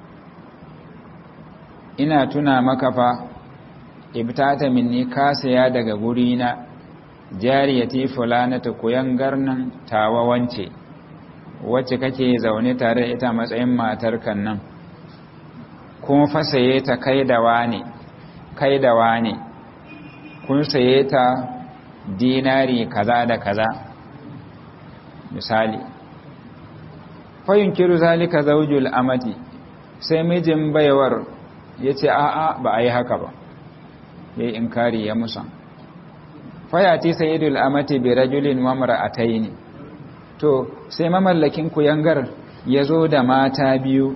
ina tuna maka fa ibtata minni ka saya daga gurina jariyati fulanata kuyangar nan tawa wance wacce kake zaune tare da ita matsayin matar kan nan kun fa saye ta kai da wane kai da wane kun saye ta dinari kaza da kaza misali fayun kiru zalika zaujul amati sai mijin baiwar ya ce a'a ba a yi haka ba ya yi inkari ya musa fayati sayidul amati bi rajulin wa mar'ataini to sai mamallakin kuyangar ya zo da mata biyu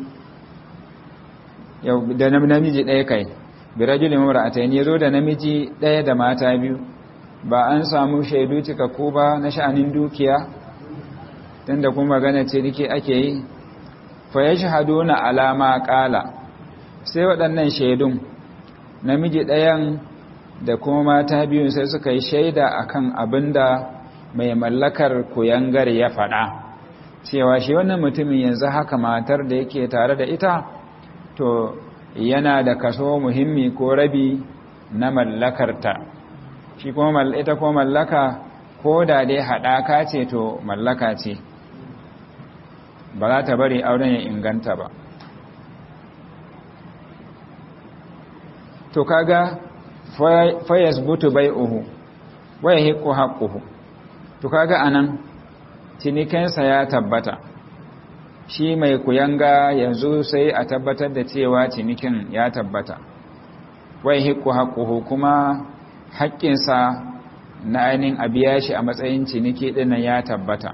da namiji ɗaya kai bi rajulin wa mar'ataini ya zo da namiji ɗaya da mata biyu ba an samu shaidu cikakku ba na sha'anin dukiya tunda kuma magana ce dake ake yi fa yashhaduna alama qala sai waɗannan shaidun namiji ɗayan da kuma mata biyun sai suka yi shaida akan abinda mai mallakar kuyangar ya faɗa cewa shi wannan mutumin yanzu haka matar da yake tare da ita to yana da kaso muhimmi ko rabi na mallakarta shi kuma ita ko mallaka ko da dai haɗaka ce to mallaka ce ba za ta bari auren ya inganta ba to kaga fayasbutu bai'uhu wa yahiqu haqquhu to kaga anan cinikinsa ya tabbata shi mai kuyanga yanzu sai a tabbatar da cewa cinikin ya tabbata wai hikku haƙuhu kuma haƙƙinsa na ainihin abiya shi a matsayin ciniki ɗinnan ya tabbata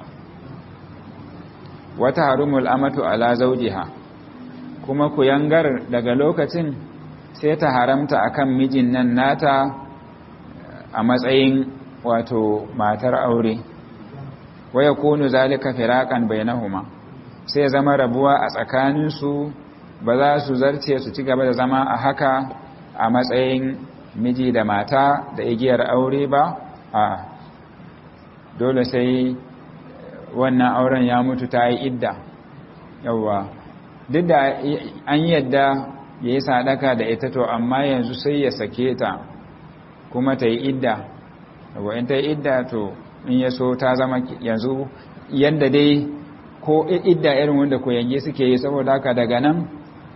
wata harumul amatu ala zaujiha kuma kuyangar daga lokacin sai ta haramta akan mijin nan nata a matsayin wato matar aure waya kunu zalika firaqan bainahuma sai zama rabuwa a tsakaninsu ba za su zarce su ci gaba da zama a haka a matsayin miji da mata da igiyar aure ba a dole sai wannan auren ya mutu ta yi idda yawwa duk da an yadda ya yi sadaka da ita to amma yanzu sai ya sake ta kuma ta yi idda yawwa in ta yi idda to in ya so ta zama yanzu yadda dai ko idda irin wanda koyange suke yi saboda haka daga nan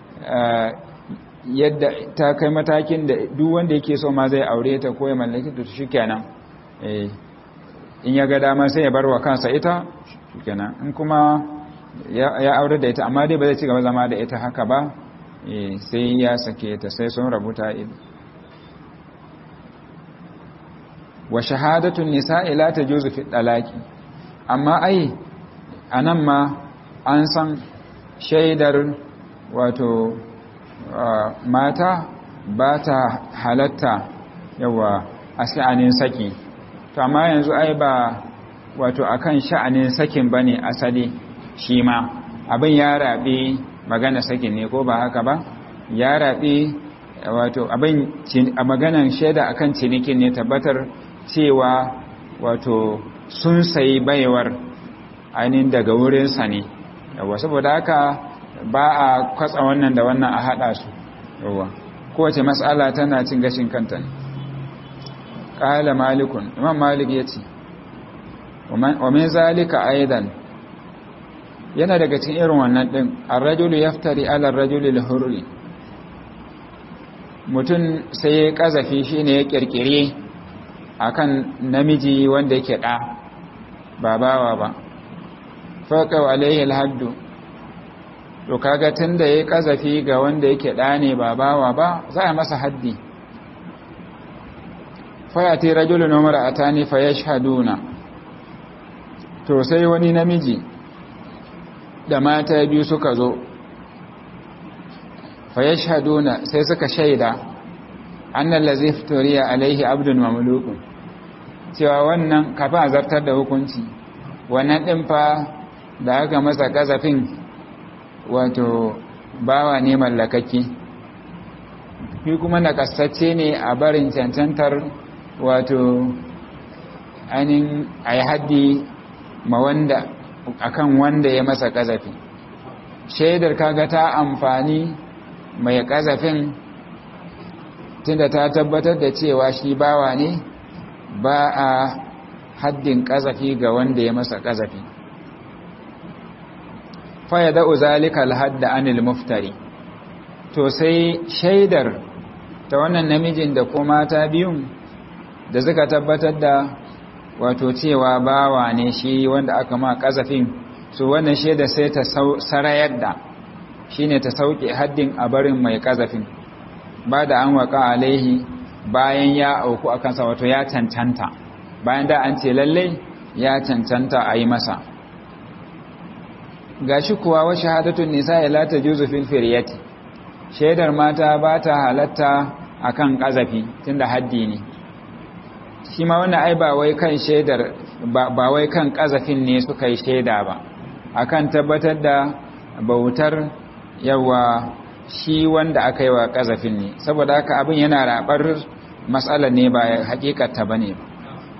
yadda ta kai matakin da duk wanda yake so ma zai aure ta ko ya mallaki ta shikenan eh in ya ga dama sai ya bar wa kansa ita shikenan in kuma ya aure da ita amma dai ba zai ci gaba zama da ita haka ba eh sai ya sake ta sai sun rabuta ido wa shahadatun nisa'i la tajuzu fi talaqi amma ai anan ma an san shaidar wato mata ba ta halatta yawa a sha'anin saki to amma yanzu ai ba wato akan sha'anin sakin bane asali shi ma abin ya rabe magana sakin ne ko ba haka ba ya rabe wato abin a maganan shaida akan cinikin ne tabbatar cewa wato sun sayi baiwar ainihin daga wurinsa ne yawa saboda haka ba a kwatsa wannan da wannan a haɗa su yawa kowace matsala tana cin gashin kanta ne ƙala malikun imam malik ya ce wa min zalika aidan yana daga cikin irin wannan ɗin arrajulu yaftari ala arrajuli al-hurri mutum sai ya kazafi shine ya kirkire akan namiji wanda yake ɗa ba bawa ba faƙa alaihi alhaddu to kaga tunda yayi kazafi ga wanda yake ɗa ne ba bawa ba za a masa haddi fayati rajulun wa mar'atani fayashhaduna to sai wani namiji da mata biyu suka zo fayashhaduna sai suka shaida annal ladhi iftariya alaihi abdun mamlukun cewa wannan kafin a zartar da hukunci wannan ɗin fa da aka masa kazafin wato bawa ne mallakaki fi kuma nakasacce ne a barin cancantar wato ainihin a yi haddi ma wanda akan wanda ya masa kazafi shaidar kaga ta amfani mai kazafin tunda ta tabbatar da cewa shi bawa ne ba a haddin kazafi ga wanda ya masa kazafi faya da'u zalika alhadda anil muftari to sai shaidar ta wannan namijin da ko mata biyun da suka tabbatar da wato cewa bawa ne shi wanda aka ma kazafin su wannan shaida sai ta sarayar da shine ta sauke haddin a barin mai kazafin ba da an waka alaihi bayan ya auku akan sa wato ya cancanta bayan da an ce lalle ya cancanta a yi masa gashi kuwa wa shahadatun nisa la tajuzu fil firyati shaidar mata ba ta halatta akan kazafi tunda haddi ne shi ma wannan ai ba wai kan shaidar ba wai kan kazafin ne suka yi shaida ba akan tabbatar da bautar yawa shi wanda aka yi wa kazafin ne saboda haka abin yana rabar matsalar ne ba hakikata bane ba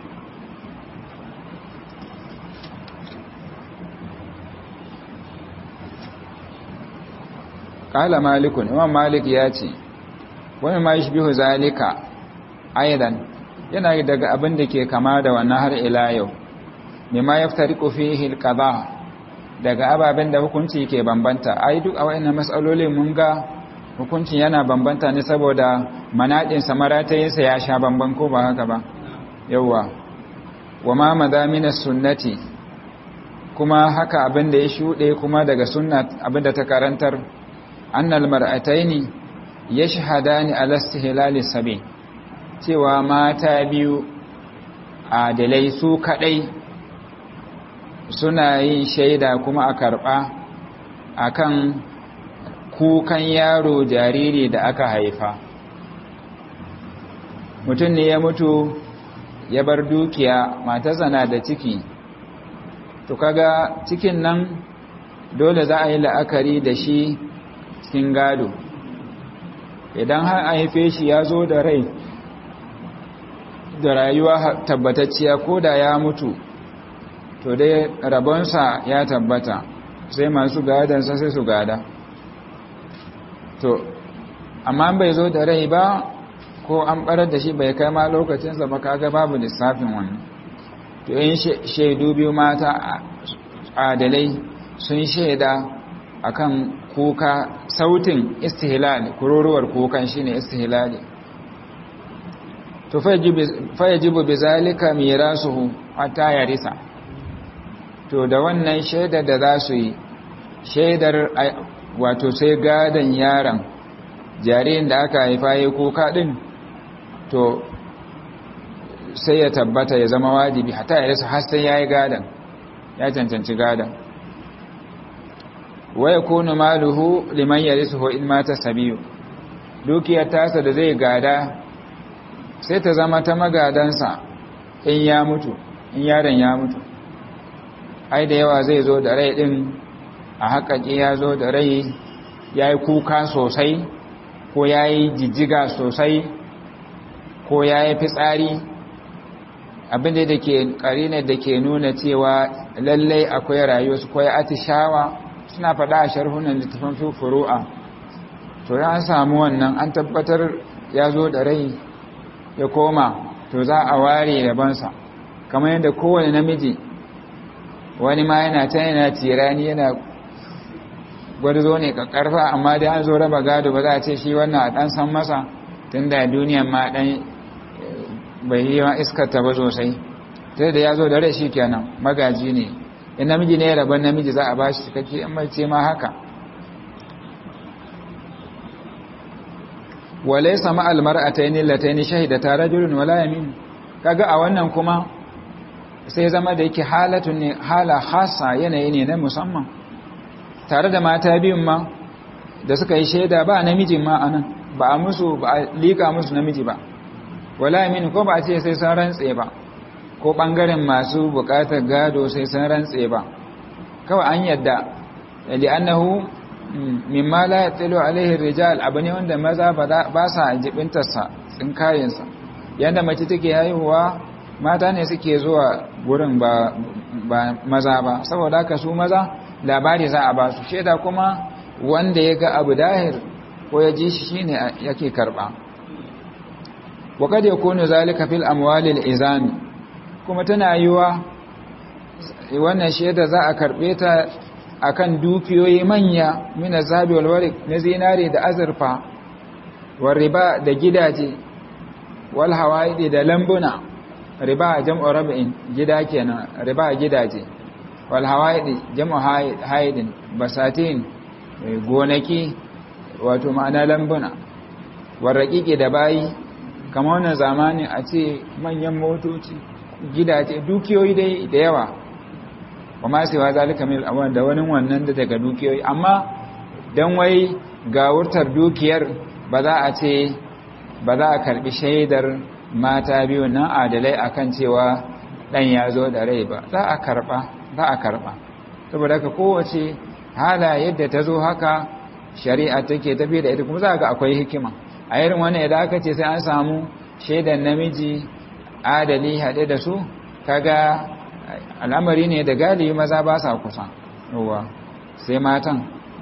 kala malikun imam malik ya ce wani ma bihu zalika aidan yana daga abin da ke kama da wannan har ila yau mimma yaftariqu fihi alqada daga ababen da hukunci ke bambanta ai duk a wayannan mas'alolin mun ga hukuncin yana bambanta ne saboda manaɗinsa maratayinsa ya sha bamban ko ba haka ba yauwa wa ma madamina sunnati kuma haka abin da ya shuɗe kuma daga sunna abin da ta karantar annal mar'ataini yashhadani ala istihlali sabi cewa mata biyu adalai su kadai suna yin shaida kuma a karba akan kukan yaro jariri da aka haifa mutum ne ya mutu ya bar dukiya matarsa na da ciki to kaga cikin nan dole za a yi la'akari da shi cikin gado idan har a haife shi ya zo da rai da rayuwa tabbatacciya ko da ya mutu to dai rabonsa ya tabbata sai masu gadansa sai su gada to amma bai zo da rai ba ko an barar da shi bai kai ma lokacinsa ba kaga babu lissafin wannan to yin shaidu biyu mata adalai sun shaida akan kuka sautin istihlal kururuwar kukan shine istihlali to fayajibu bizalika mirasuhu hatta yarisa to da wannan shaidar da za su yi shaidar wato sai gadan yaron jaririn da aka haifa ya kuka din to sai ya tabbata ya zama wajibi hatta yarisa har sai yayi gadan ya cancanci gadan wa yakunu maluhu liman yarisuhu in mata sabiyu dukiyar tasa da zai gada sai ta zama ta magadansa in ya mutu in yaron ya mutu ai da yawa zai zo da rai din a haƙaƙi ya zo da rai ya yi kuka sosai ko ya yi jijjiga sosai ko ya yi fitsari abinda da ke ƙarinar da ke nuna cewa lallai akwai rayuwa su kwaya atishawa suna faɗa a sharhunan littafin furu'a to ya samu wannan an tabbatar ya zo da rai ya koma to za a ware rabansa kamar yadda kowane namiji wani ma yana ta yana tirani yana gwarzo ne karfa amma da an zo raba gado ba za a ce shi wannan a dan san masa tun da duniyan ma dan bai yi ma iskarta ba sosai sai da ya zo da rai shi kenan magaji ne in namiji ne rabon namiji za a ba shi cikakke in mace ma haka walaysa ma almar'atayn allatayn shahidata rajulun wala yamin kaga a wannan kuma sai zama da yake halatun ne hala khassa yanayi ne na musamman tare da mata biyun ma da suka yi shaida ba namijin ma anan ba a musu ba a lika musu namiji ba wala yamin ko ba a ce sai sun rantse ba ko bangaren masu bukatar gado sai sun rantse ba kawai an yadda li'annahu mimma la yatilu alaihi rijal abu ne wanda maza ba sa jibintarsa tsinkayensa yadda mace take haihuwa mata ne suke zuwa gurin ba, ba maza ba saboda haka su maza labari za a ba su shaida kuma wanda ya ga abu dahir ko ya ji shi shine yake karba وقد يكون ذلك في الاموال الازام kuma tana yiwa wannan shaida za a karbe ta akan dukiyoyi manya mina zabi wal warik na zinare da azurfa wal riba da gidaje wal hawaidi da lambuna riba jam'u rab'in gida kenan riba gidaje wal hawaidi jam'u haidin basatin gonaki wato ma'ana lambuna wal raqiqi da bayi kamar wannan zamani a ce manyan motoci gidaje dukiyoyi dai da yawa wa ma sai wa zalika min al da wani wannan da daga dukiyoyi amma dan wai ga wurtar dukiyar ba za a ce ba za a karbi shaidar mata biyu nan adalai akan cewa dan ya zo da rai ba za a karba za a karba saboda haka kowace hala yadda ta zo haka shari'a take tafi da ita kuma za ga akwai hikima a irin wani idan aka ce sai an samu shaidan namiji adali haɗe da su kaga al'amari ne da galibi maza ba sa kusa yawa sai matan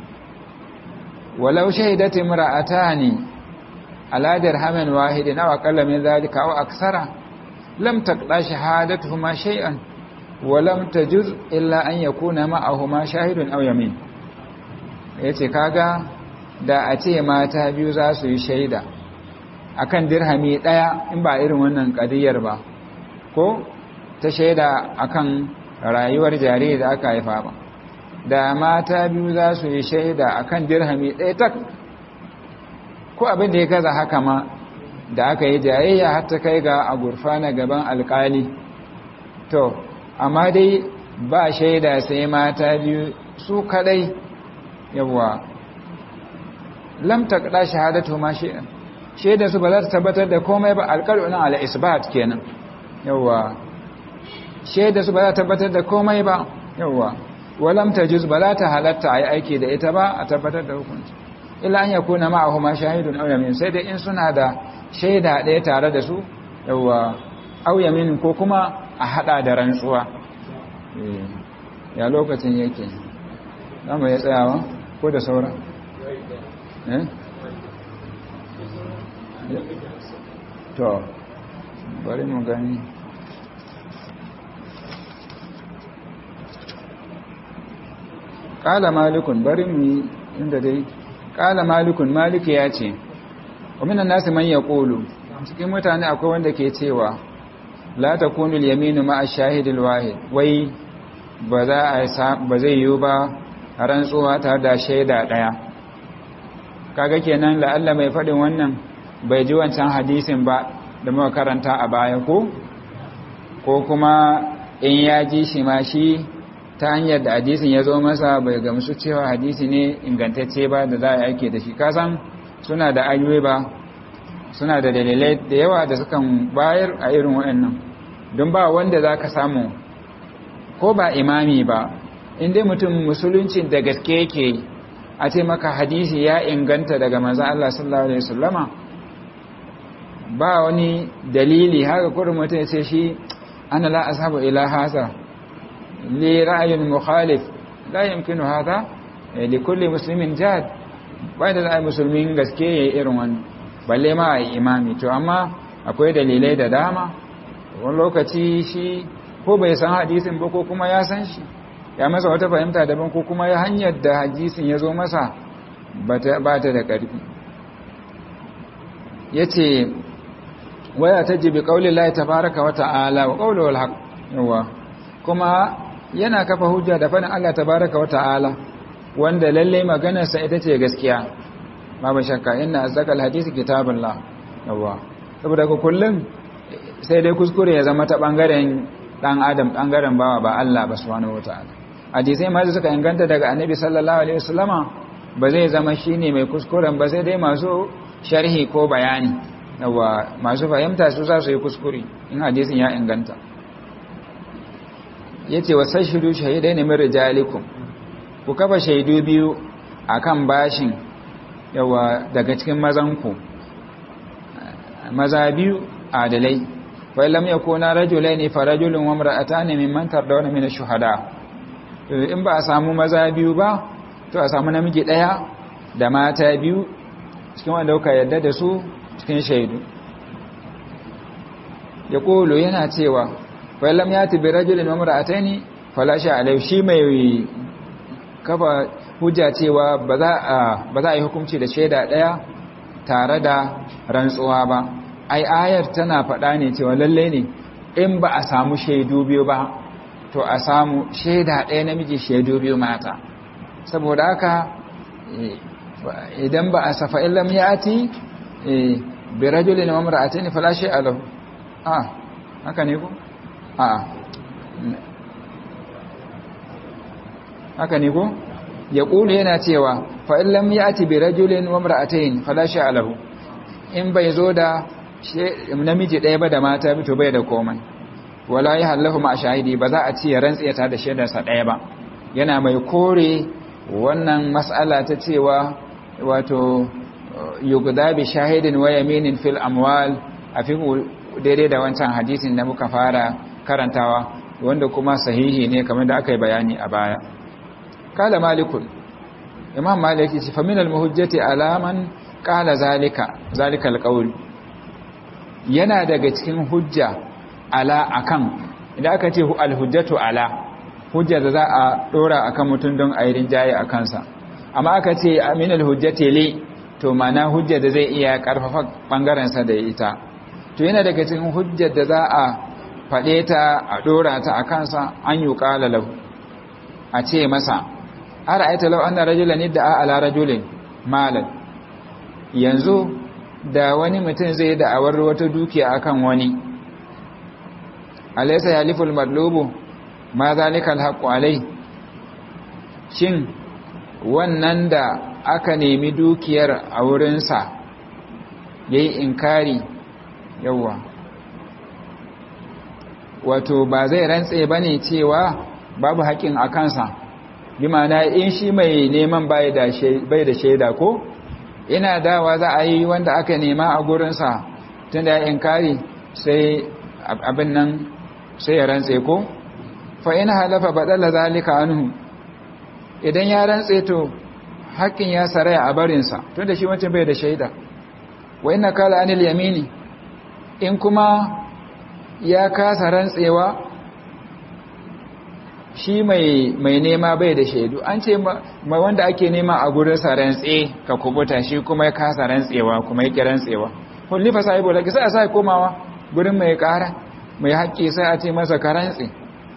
walau shaidati imra'atani ala dirhamin wahidin aw aqalla min dhalika aw aksara lam taqda shahadatuhuma shay'an wa lam tajuz illa an yakuna ma'ahuma shahidun aw yamin yace kaga da a ce mata biyu za su yi shaida akan dirhami ɗaya in ba irin wannan ƙadiyar ba ko ta shaida akan rayuwar jariri da aka haifa ba da mata biyu za su yi shaida akan dirhami ɗaya tak ko abin da ya gaza haka ma da aka yi jayayya har ta kai ga a gurfana gaban alkali to amma dai ba shaida sai mata biyu su kadai yawa lam taqda shahadatu ma shi shaida su ba za ta tabbatar da komai ba alqal'un ala isbat kenan yawa shaida su ba za ta tabbatar da komai ba yawa walam tajuz ba za ta halatta ai aiki da ita ba a tabbatar da hukunci illa an yakuna ma'ahuma shahidun aw yamin sai dai in suna da shaida ɗaya tare da su yawa aw yamin ko kuma a hada da rantsuwa ya lokacin yake zamu ya tsayawa ko da saura eh to bari mu gani qala malikun bari mu inda dai qala malikun maliki ya ce wa minan nasi man yaqulu cikin mutane akwai wanda ke cewa la takunu al-yaminu ma'a shahid al-wahid wai ba za a ba zai yiwu ba rantsuwa tare da shaida daya kaga kenan la'alla mai fadin wannan bai ji wancan hadisin ba da muka karanta a baya ko ko kuma in ya ji shi ma shi ta hanyar da hadisin ya zo masa bai gamsu cewa hadisi ne ingantacce ba da za a aike da shi kasan suna da ayyuwe ba suna da dalilai da yawa da sukan bayar a irin waɗannan don ba wanda za ka samu ko ba imami ba inda mutum musuluncin da gaske yake a ce maka hadisi ya inganta daga maza Allah sallallahu Alaihi wasallama ba wani dalili haka kurin mutum ya ce shi ana la ashabu ila hasa li ra'ayin mukhalif la yumkinu hada li kulli muslimin jad ba da ai musulmin gaske yayi irin wani balle ma ai imami to amma akwai dalilai da dama wani lokaci shi ko bai san hadisin ba ko kuma ya san shi ya masa wata fahimta daban ko kuma ya hanyar da hadisin ya zo masa ba ta da ƙarfi ya ce waya ta jibi ƙaunin lai ta baraka wa ta'ala wa ƙaunin haƙ yawa kuma yana kafa hujja da faɗin Allah ta baraka wa ta'ala wanda lalle maganarsa ita ce gaskiya babu shakka ina azakal hadisi kitabullah yawa saboda ku kullum sai dai kuskure ya zama ta ɓangaren ɗan adam ɓangaren bawa ba Allah ba subhanahu wa ta'ala hadisai ma suka inganta daga annabi sallallahu alaihi wasallama ba zai zama shine mai kuskuren ba sai dai masu sharhi ko bayani yawa masu fahimta su za su yi kuskure in hadisin ya inganta yace wasashidu shahidaini min rijalikum ku kafa shaidu biyu akan bashin yawa daga cikin mazanku maza biyu adalai fa lam yakuna rajulaini fa rajulun wa imra'atani mimman tardawna min ash-shuhada in ba a samu maza biyu ba to a samu namiji ɗaya da mata biyu cikin wanda kuka yadda da su cikin shaidu ya ƙolo yana cewa fa'ilam ya tabi rajulun mamura a taini falashe alai shi mai kafa hujja cewa ba za a yi hukunci da shaida ɗaya tare da rantsuwa ba ai ayar tana faɗa ne cewa lalle ne in ba a samu shaidu biyu ba to a samu shaida ɗaya namiji shaidu biyu mata saboda haka idan ba a safa illam yati bi rajulin wa imra'atin fala shay'a lahu ah haka ne ko a haka ne ko ya kulu yana cewa fa illam yati bi rajulin wa imra'atin fala shay'a lahu in bai zo da namiji ɗaya ba da mata to bai da komai wala ya hallahu ma shahidi ba za a ci ya rantsi ta da shaidarsa ɗaya ba yana mai kore wannan mas'ala ta cewa wato yugda bi shahidin wa yaminin fil amwal a fi daidai da wancan hadisin da muka fara karantawa wanda kuma sahihi ne kamar da aka yi bayani a baya kala malikun imam maliki ce faminal muhujjati alaman kala zalika zalika alqawl yana daga cikin hujja ala akan idan aka ce alhujjatu ala hujja da za a dora akan mutum don a yi rinjaye a kansa amma aka ce aminal hujjati li to mana hujja da zai iya karfafa bangaren sa da ita to yana daga cikin hujjar da za a fade ta a dora ta a kansa an yi qala lahu a ce masa ara'aita law anna rajulan idda'a ala rajulin malan yanzu da wani mutum zai da'awar wata dukiya akan wani alaysa yaliful madlubu ma zalika alhaqu alai shin wannan da aka nemi dukiyar a wurinsa yayi inkari yawa wato ba zai rantse bane cewa babu haƙin a kansa bi ma'ana in shi mai neman bai da shaida ko ina dawa za a yi wanda aka nema a gurinsa tun da ya inkari sai abin nan sai ya rantse ko fa ina halafa baɗala zalika anhu idan ya rantse to haƙƙin ya saraya a barinsa tun da shi wancan bai da shaida wa ina kala anil yamini in kuma ya kasa rantsewa shi mai nema bai da shaidu an ce mai wanda ake nema a gurinsa rantse ka kubuta shi kuma ya kasa rantsewa kuma ya rantsewa hullifa sahibu laki sai a sai komawa gurin mai kara mai haƙƙi sai a ce masa ka rantse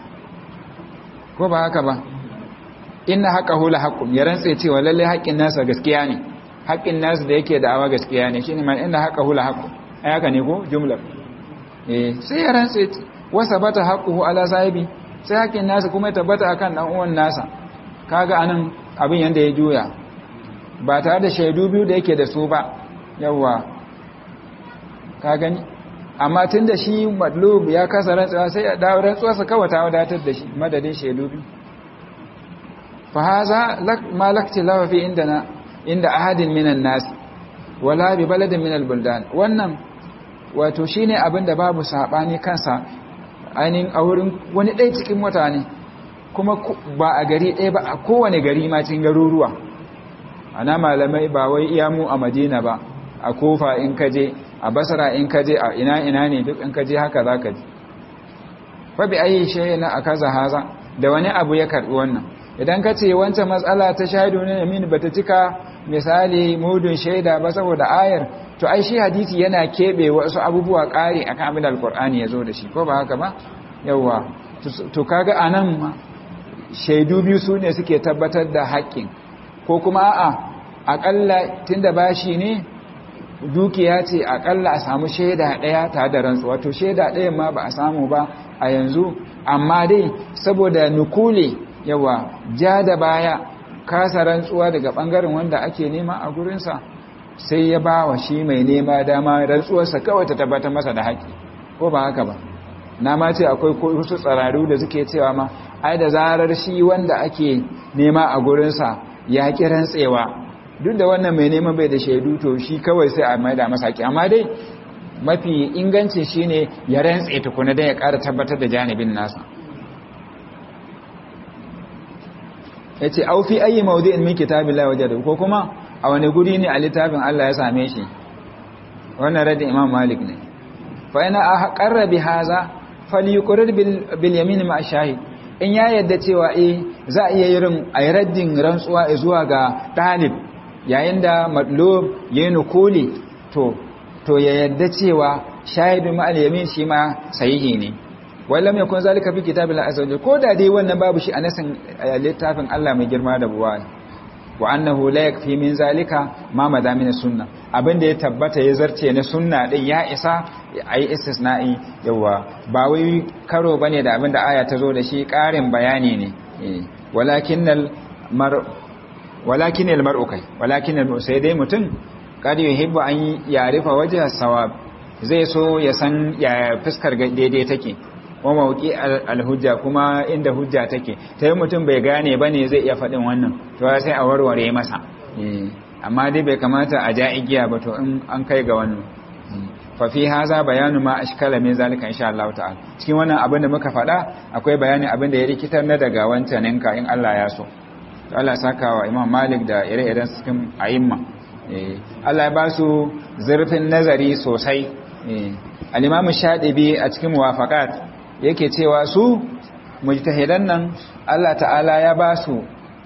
ko ba haka ba inna haqa hula haqqun ya rantse cewa lalle haƙƙin nasa gaskiya ne haƙƙin nasa da yake da'awa gaskiya ne shine man inna haqa hula haqqun ai haka ne ko jumla eh sai ya rantse wasa bata haqquhu ala sahibi sai haƙƙin nasa kuma ya tabbata akan dan uwan nasa kaga anan abin yanda ya juya ba tare da shaidu biyu da yake da su ba yawa ka gani amma tunda shi madlub ya kasa rantsuwa sai ya dawo rantsuwarsa kawai ta wadatar da shi madadin shaidu biyu fa haza ma lakti lawa fi indana inda ahadin minan nas wala bi baladin minal buldan wannan wato shine abin da babu sabani kansa ainihin a wurin wani ɗaya cikin mutane kuma ba a gari ɗaya ba a kowane gari ma cikin garuruwa ana malamai ba wai iya mu a madina ba a kofa in kaje a basara in kaje a ina ina ne duk in kaje haka za ka ji fabi ayi shayi na a kaza haza da wani abu ya karɓi wannan idan ka ce wancan matsala ta shaidu ne min bata cika misali mudun shaida ba saboda ayar to ai shi hadisi yana keɓe wasu abubuwa ƙari akan abin da alkur'ani ya zo da shi ko ba haka ba yawa to kaga anan shaidu biyu su ne suke tabbatar da haƙƙin ko kuma a'a aƙalla tunda bashi ne dukiya ce aƙalla a samu shaida ɗaya tare da rantsuwa to shaida ɗaya ma ba a samu ba a yanzu amma dai saboda nukule yawa ja da baya kasa rantsuwa daga ɓangaren wanda ake nema a gurinsa sai ya ba wa shi mai nema dama rantsuwarsa kawai ta tabbatar masa da haƙƙi ko ba haka ba na ma ce akwai wasu tsararu da suke cewa ma ai da zarar shi wanda ake nema a gurinsa ya ƙi rantsewa duk da wannan mai neman bai da shaidu to shi kawai sai a maida masa haƙƙi amma dai mafi ingancin shine ya rantse tukuna don ya ƙara tabbatar da janibin nasa ya ce aufi ayi maudu'in min kitabillahi wajadu ko kuma a wani guri ne a littafin Allah ya same shi wannan radin imam malik ne fa ina aqarra bi haza falyuqrir bil yamin ma shahid in ya yadda cewa eh za a iya yin ayi raddin rantsuwa zuwa ga talib yayin da madlub yayin nukuli to to ya yadda cewa shahidu ma al yamin shi ma sahihi ne wallam yakun zalika fi kitabillahi azza wajalla ko da dai wannan babu shi a nasin littafin Allah mai girma da buwaya wa annahu la yakfi min zalika ma madamin sunna abinda ya tabbata ya zarce na sunna din ya isa ayi istisna'i yawa ba wai karo bane da abinda aya ta zo da shi karin bayani ne walakinnal mar walakinnal mar'u kai walakinnal sai dai mutum kad yuhibbu an yarifa wajha sawab zai so ya san ya fuskar daidai take wa mawuki alhujja kuma inda hujja take ta yi mutum bai gane ba ne zai iya faɗin wannan to sai a warware masa amma dai bai kamata a ja igiya ba to in an kai ga wannan fafi haza bayanu ma ashkala min zalika insha Allah ta'ala cikin wannan abin da muka faɗa akwai bayani abin da ya rikitar na daga wancan ninka in Allah ya so to Allah saka wa Imam Malik da ire-iren cikin a'imma Allah ya ba su zurfin nazari sosai al-Imam Shadibi a cikin muwafaqat yake cewa su mujtahidan nan Allah ta'ala ya ba su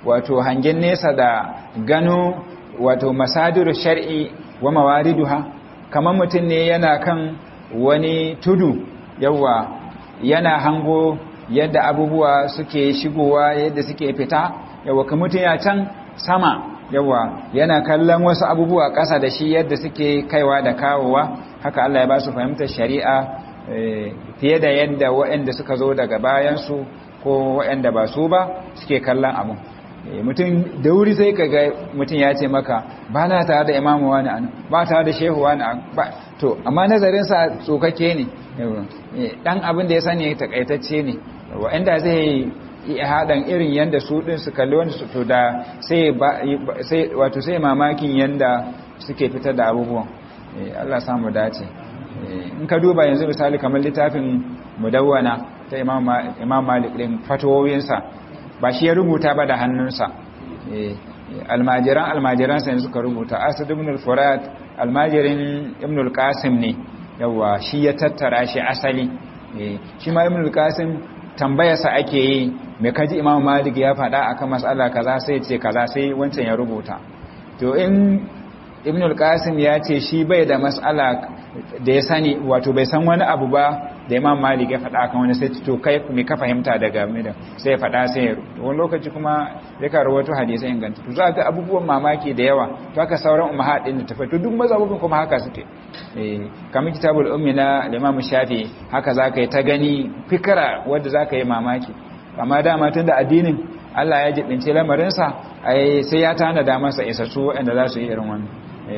wato hangen nesa da gano wato masadir shar'i wa mawariduha kamar mutum ne yana kan wani tudu yawa yana hango yadda abubuwa suke shigowa yadda suke fita yawa kamar mutum ya can sama yawa yana kallon wasu abubuwa ƙasa da shi yadda suke kaiwa da kawowa haka Allah ya ba su fahimtar shari'a fiye da yadda waɗanda suka zo daga bayansu ko waɗanda ba su ba suke kallon abu mutum da wuri sai ka ga mutum ya ce maka ba na tare da imamu wani an ba tare da shehu wani an ba to amma nazarinsa tsokake ne dan abin da ya sani takaitacce ne wa'anda zai haɗan irin yadda su ɗin su kalli wani su to da sai wato sai mamakin yadda suke fitar da abubuwan Allah samu dace in ka duba yanzu misali kamar littafin mudawwana ta imam malik ɗin fatowoyinsa ba shi ya rubuta ba da hannunsa almajiran almajiransa yanzu suka rubuta asad ibn al-furat almajirin ibn al-qasim ne yawa shi ya tattara shi asali shi ma ibn al-qasim tambayarsa ake yi mai kaji imam malik ya faɗa akan mas'ala kaza sai ce kaza sai wancan ya rubuta to in ibn al-qasim ya ce shi bai da mas'ala da ya sani wato bai san wani abu ba da imam malik ya faɗa kan wani sai to kai me ka fahimta daga midan sai ya faɗa sai wani lokaci kuma ya ka rawaito hadisi inganta to za ga abubuwan mamaki da yawa to haka sauran ummahat din da tafi to duk mazhabin kuma haka suke eh kamar kitabul ummi na imam shafi haka zaka yi ta gani fikira wanda zaka yi mamaki amma dama tunda addinin Allah ya jibince lamarinsa ai sai ya tanada masa isassu wanda za su yi irin wannan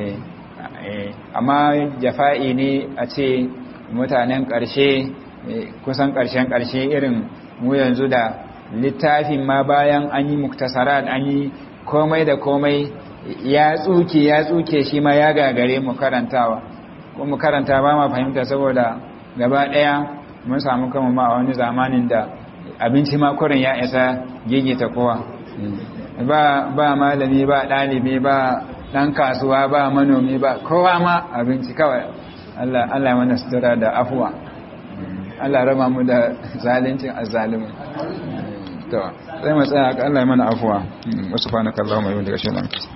eh amma jafa'i ne a ce mutanen ƙarshe kusan ƙarshen ƙarshe irin mu yanzu da littafin ma bayan an yi muktasarat an yi komai da komai ya tsuke ya tsuke shi ma ya gagare mu karantawa ko mu karanta ba ma fahimta saboda gaba ɗaya mun samu kama ma a wani zamanin da abinci ma kurin ya isa gigita kowa ba ba malami ba ɗalibi ba ɗan kasuwa ba manomi ba kowa ma abinci kawai Allah Allah mana sutura da afuwa Allah raba mu da zalincin azzalimin to sai mu tsaya Allah mana afuwa wasu fa na kallon mai wanda kashe nan